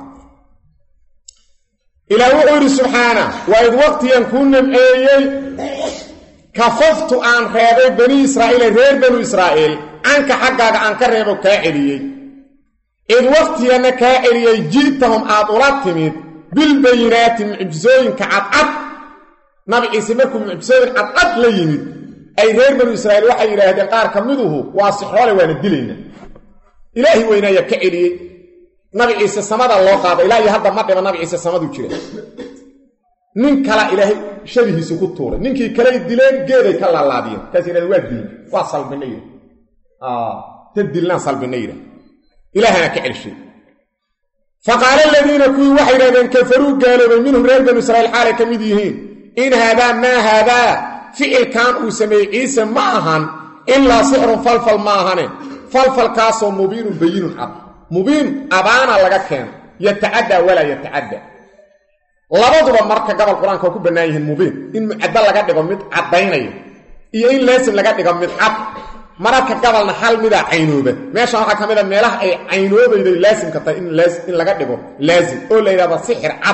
ilaah wuxuu yidhi subxaana waa id waqtigan kuu namceeyey kafaftu aan reebay bani israa'iila reer banu israa'iil canka xaggaaga aan ka reebo kaa celiyey id waqtiganna kaa celiyey ji'tahum aad ula timid bilbayinaati mucjisooyinka cadcad nabi ciise markuu mucjisooyin cadcad la yimid ay reer banu israa'iil waxay yidhaahdeen qaar ka miduhu waa sixroole waana dilayna ilaahi weynaaya ka celiyey nabi ciise samada loo qaada ilaa iyo hadda ma dhiba nabi ciise samaduu jira nin kala ilaahay shabihiisi ku tuuray ninkii kaley dileen geeday ka laalaadiyeen markaas yidhahdeen waa dilin waa salbina yidha ta dilnaan salbina yidha ilaahana ka celshay faqaala aladiina kuwii waxay yidhahdeen kafaruu gaaloobay minhum reer banu israiil xaalay ka mid yihiin in haadaa maa haadaa ficilkan uu sameeyey ciise ma ahan ilaa sixrun falfal ma ahane falfalkaasoo mubiinun bayinun cad mubiin abaana laga keeno yatacaddaa walaa yatacadda labaduba marka gobol qur-aanka waa ku bannaan yihiin mubiin in mucaddo laga dhigo mid caddaynaya iyo in laasim laga dhigo mid cad mararka gabalna hal midaa caynooba meeshan waxaa ka mid a meelaha ay caynoobayday laasimka tahay in laga dhigo laasim oo la yidhahda sixir cad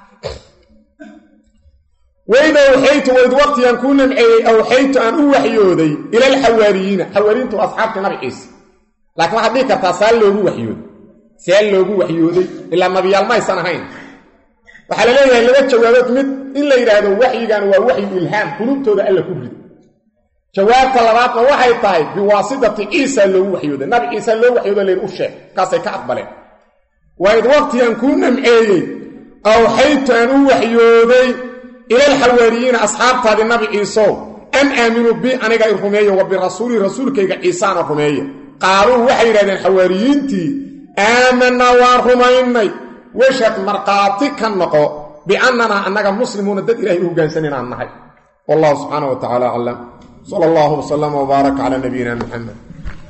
weyda awxaytu wayd waqtigan kuu namceeyey awxaytu aan u waxyooday ila alxawaariyiina xawaariyiintu waa asxaabtii nabi ciise laakiin waxaad dhihi kartaa saa loogu waxyooday see loogu waxyooday ilaa nabiyaal maysan ahayn waxaa la leeyahay laba jawaabood mid in la yidhaahdo waxyigan waa waxyu ilhaam qulubtooda alla ku rido jawaabta labaadna waxay tahay biwaasitati ciisa loogu waxyooday nabi ciise loo waxyoodo layidhi u sheeg kaasay ka aqbaleen waid waqtigan kuu namceeyey awxaytu aan u waxyooday ilalxawaariyiina asxaabtaadii nabi ciisow an aaminuu bi aniga i rumeeyo wa birasuulii rasuulkayga ciisaana rumeeya qaaluu waxay yidhahdeen xawaariyiintii aamanaa waan rumaynay washad markhaati ka noqo biannanaa annaga muslimuuna dad ilahay u hoggaansan inaan nahay wallahu subxaana wa tacaala aclam sala allahu wasalama wbaaraka calaa nabiyina muxamed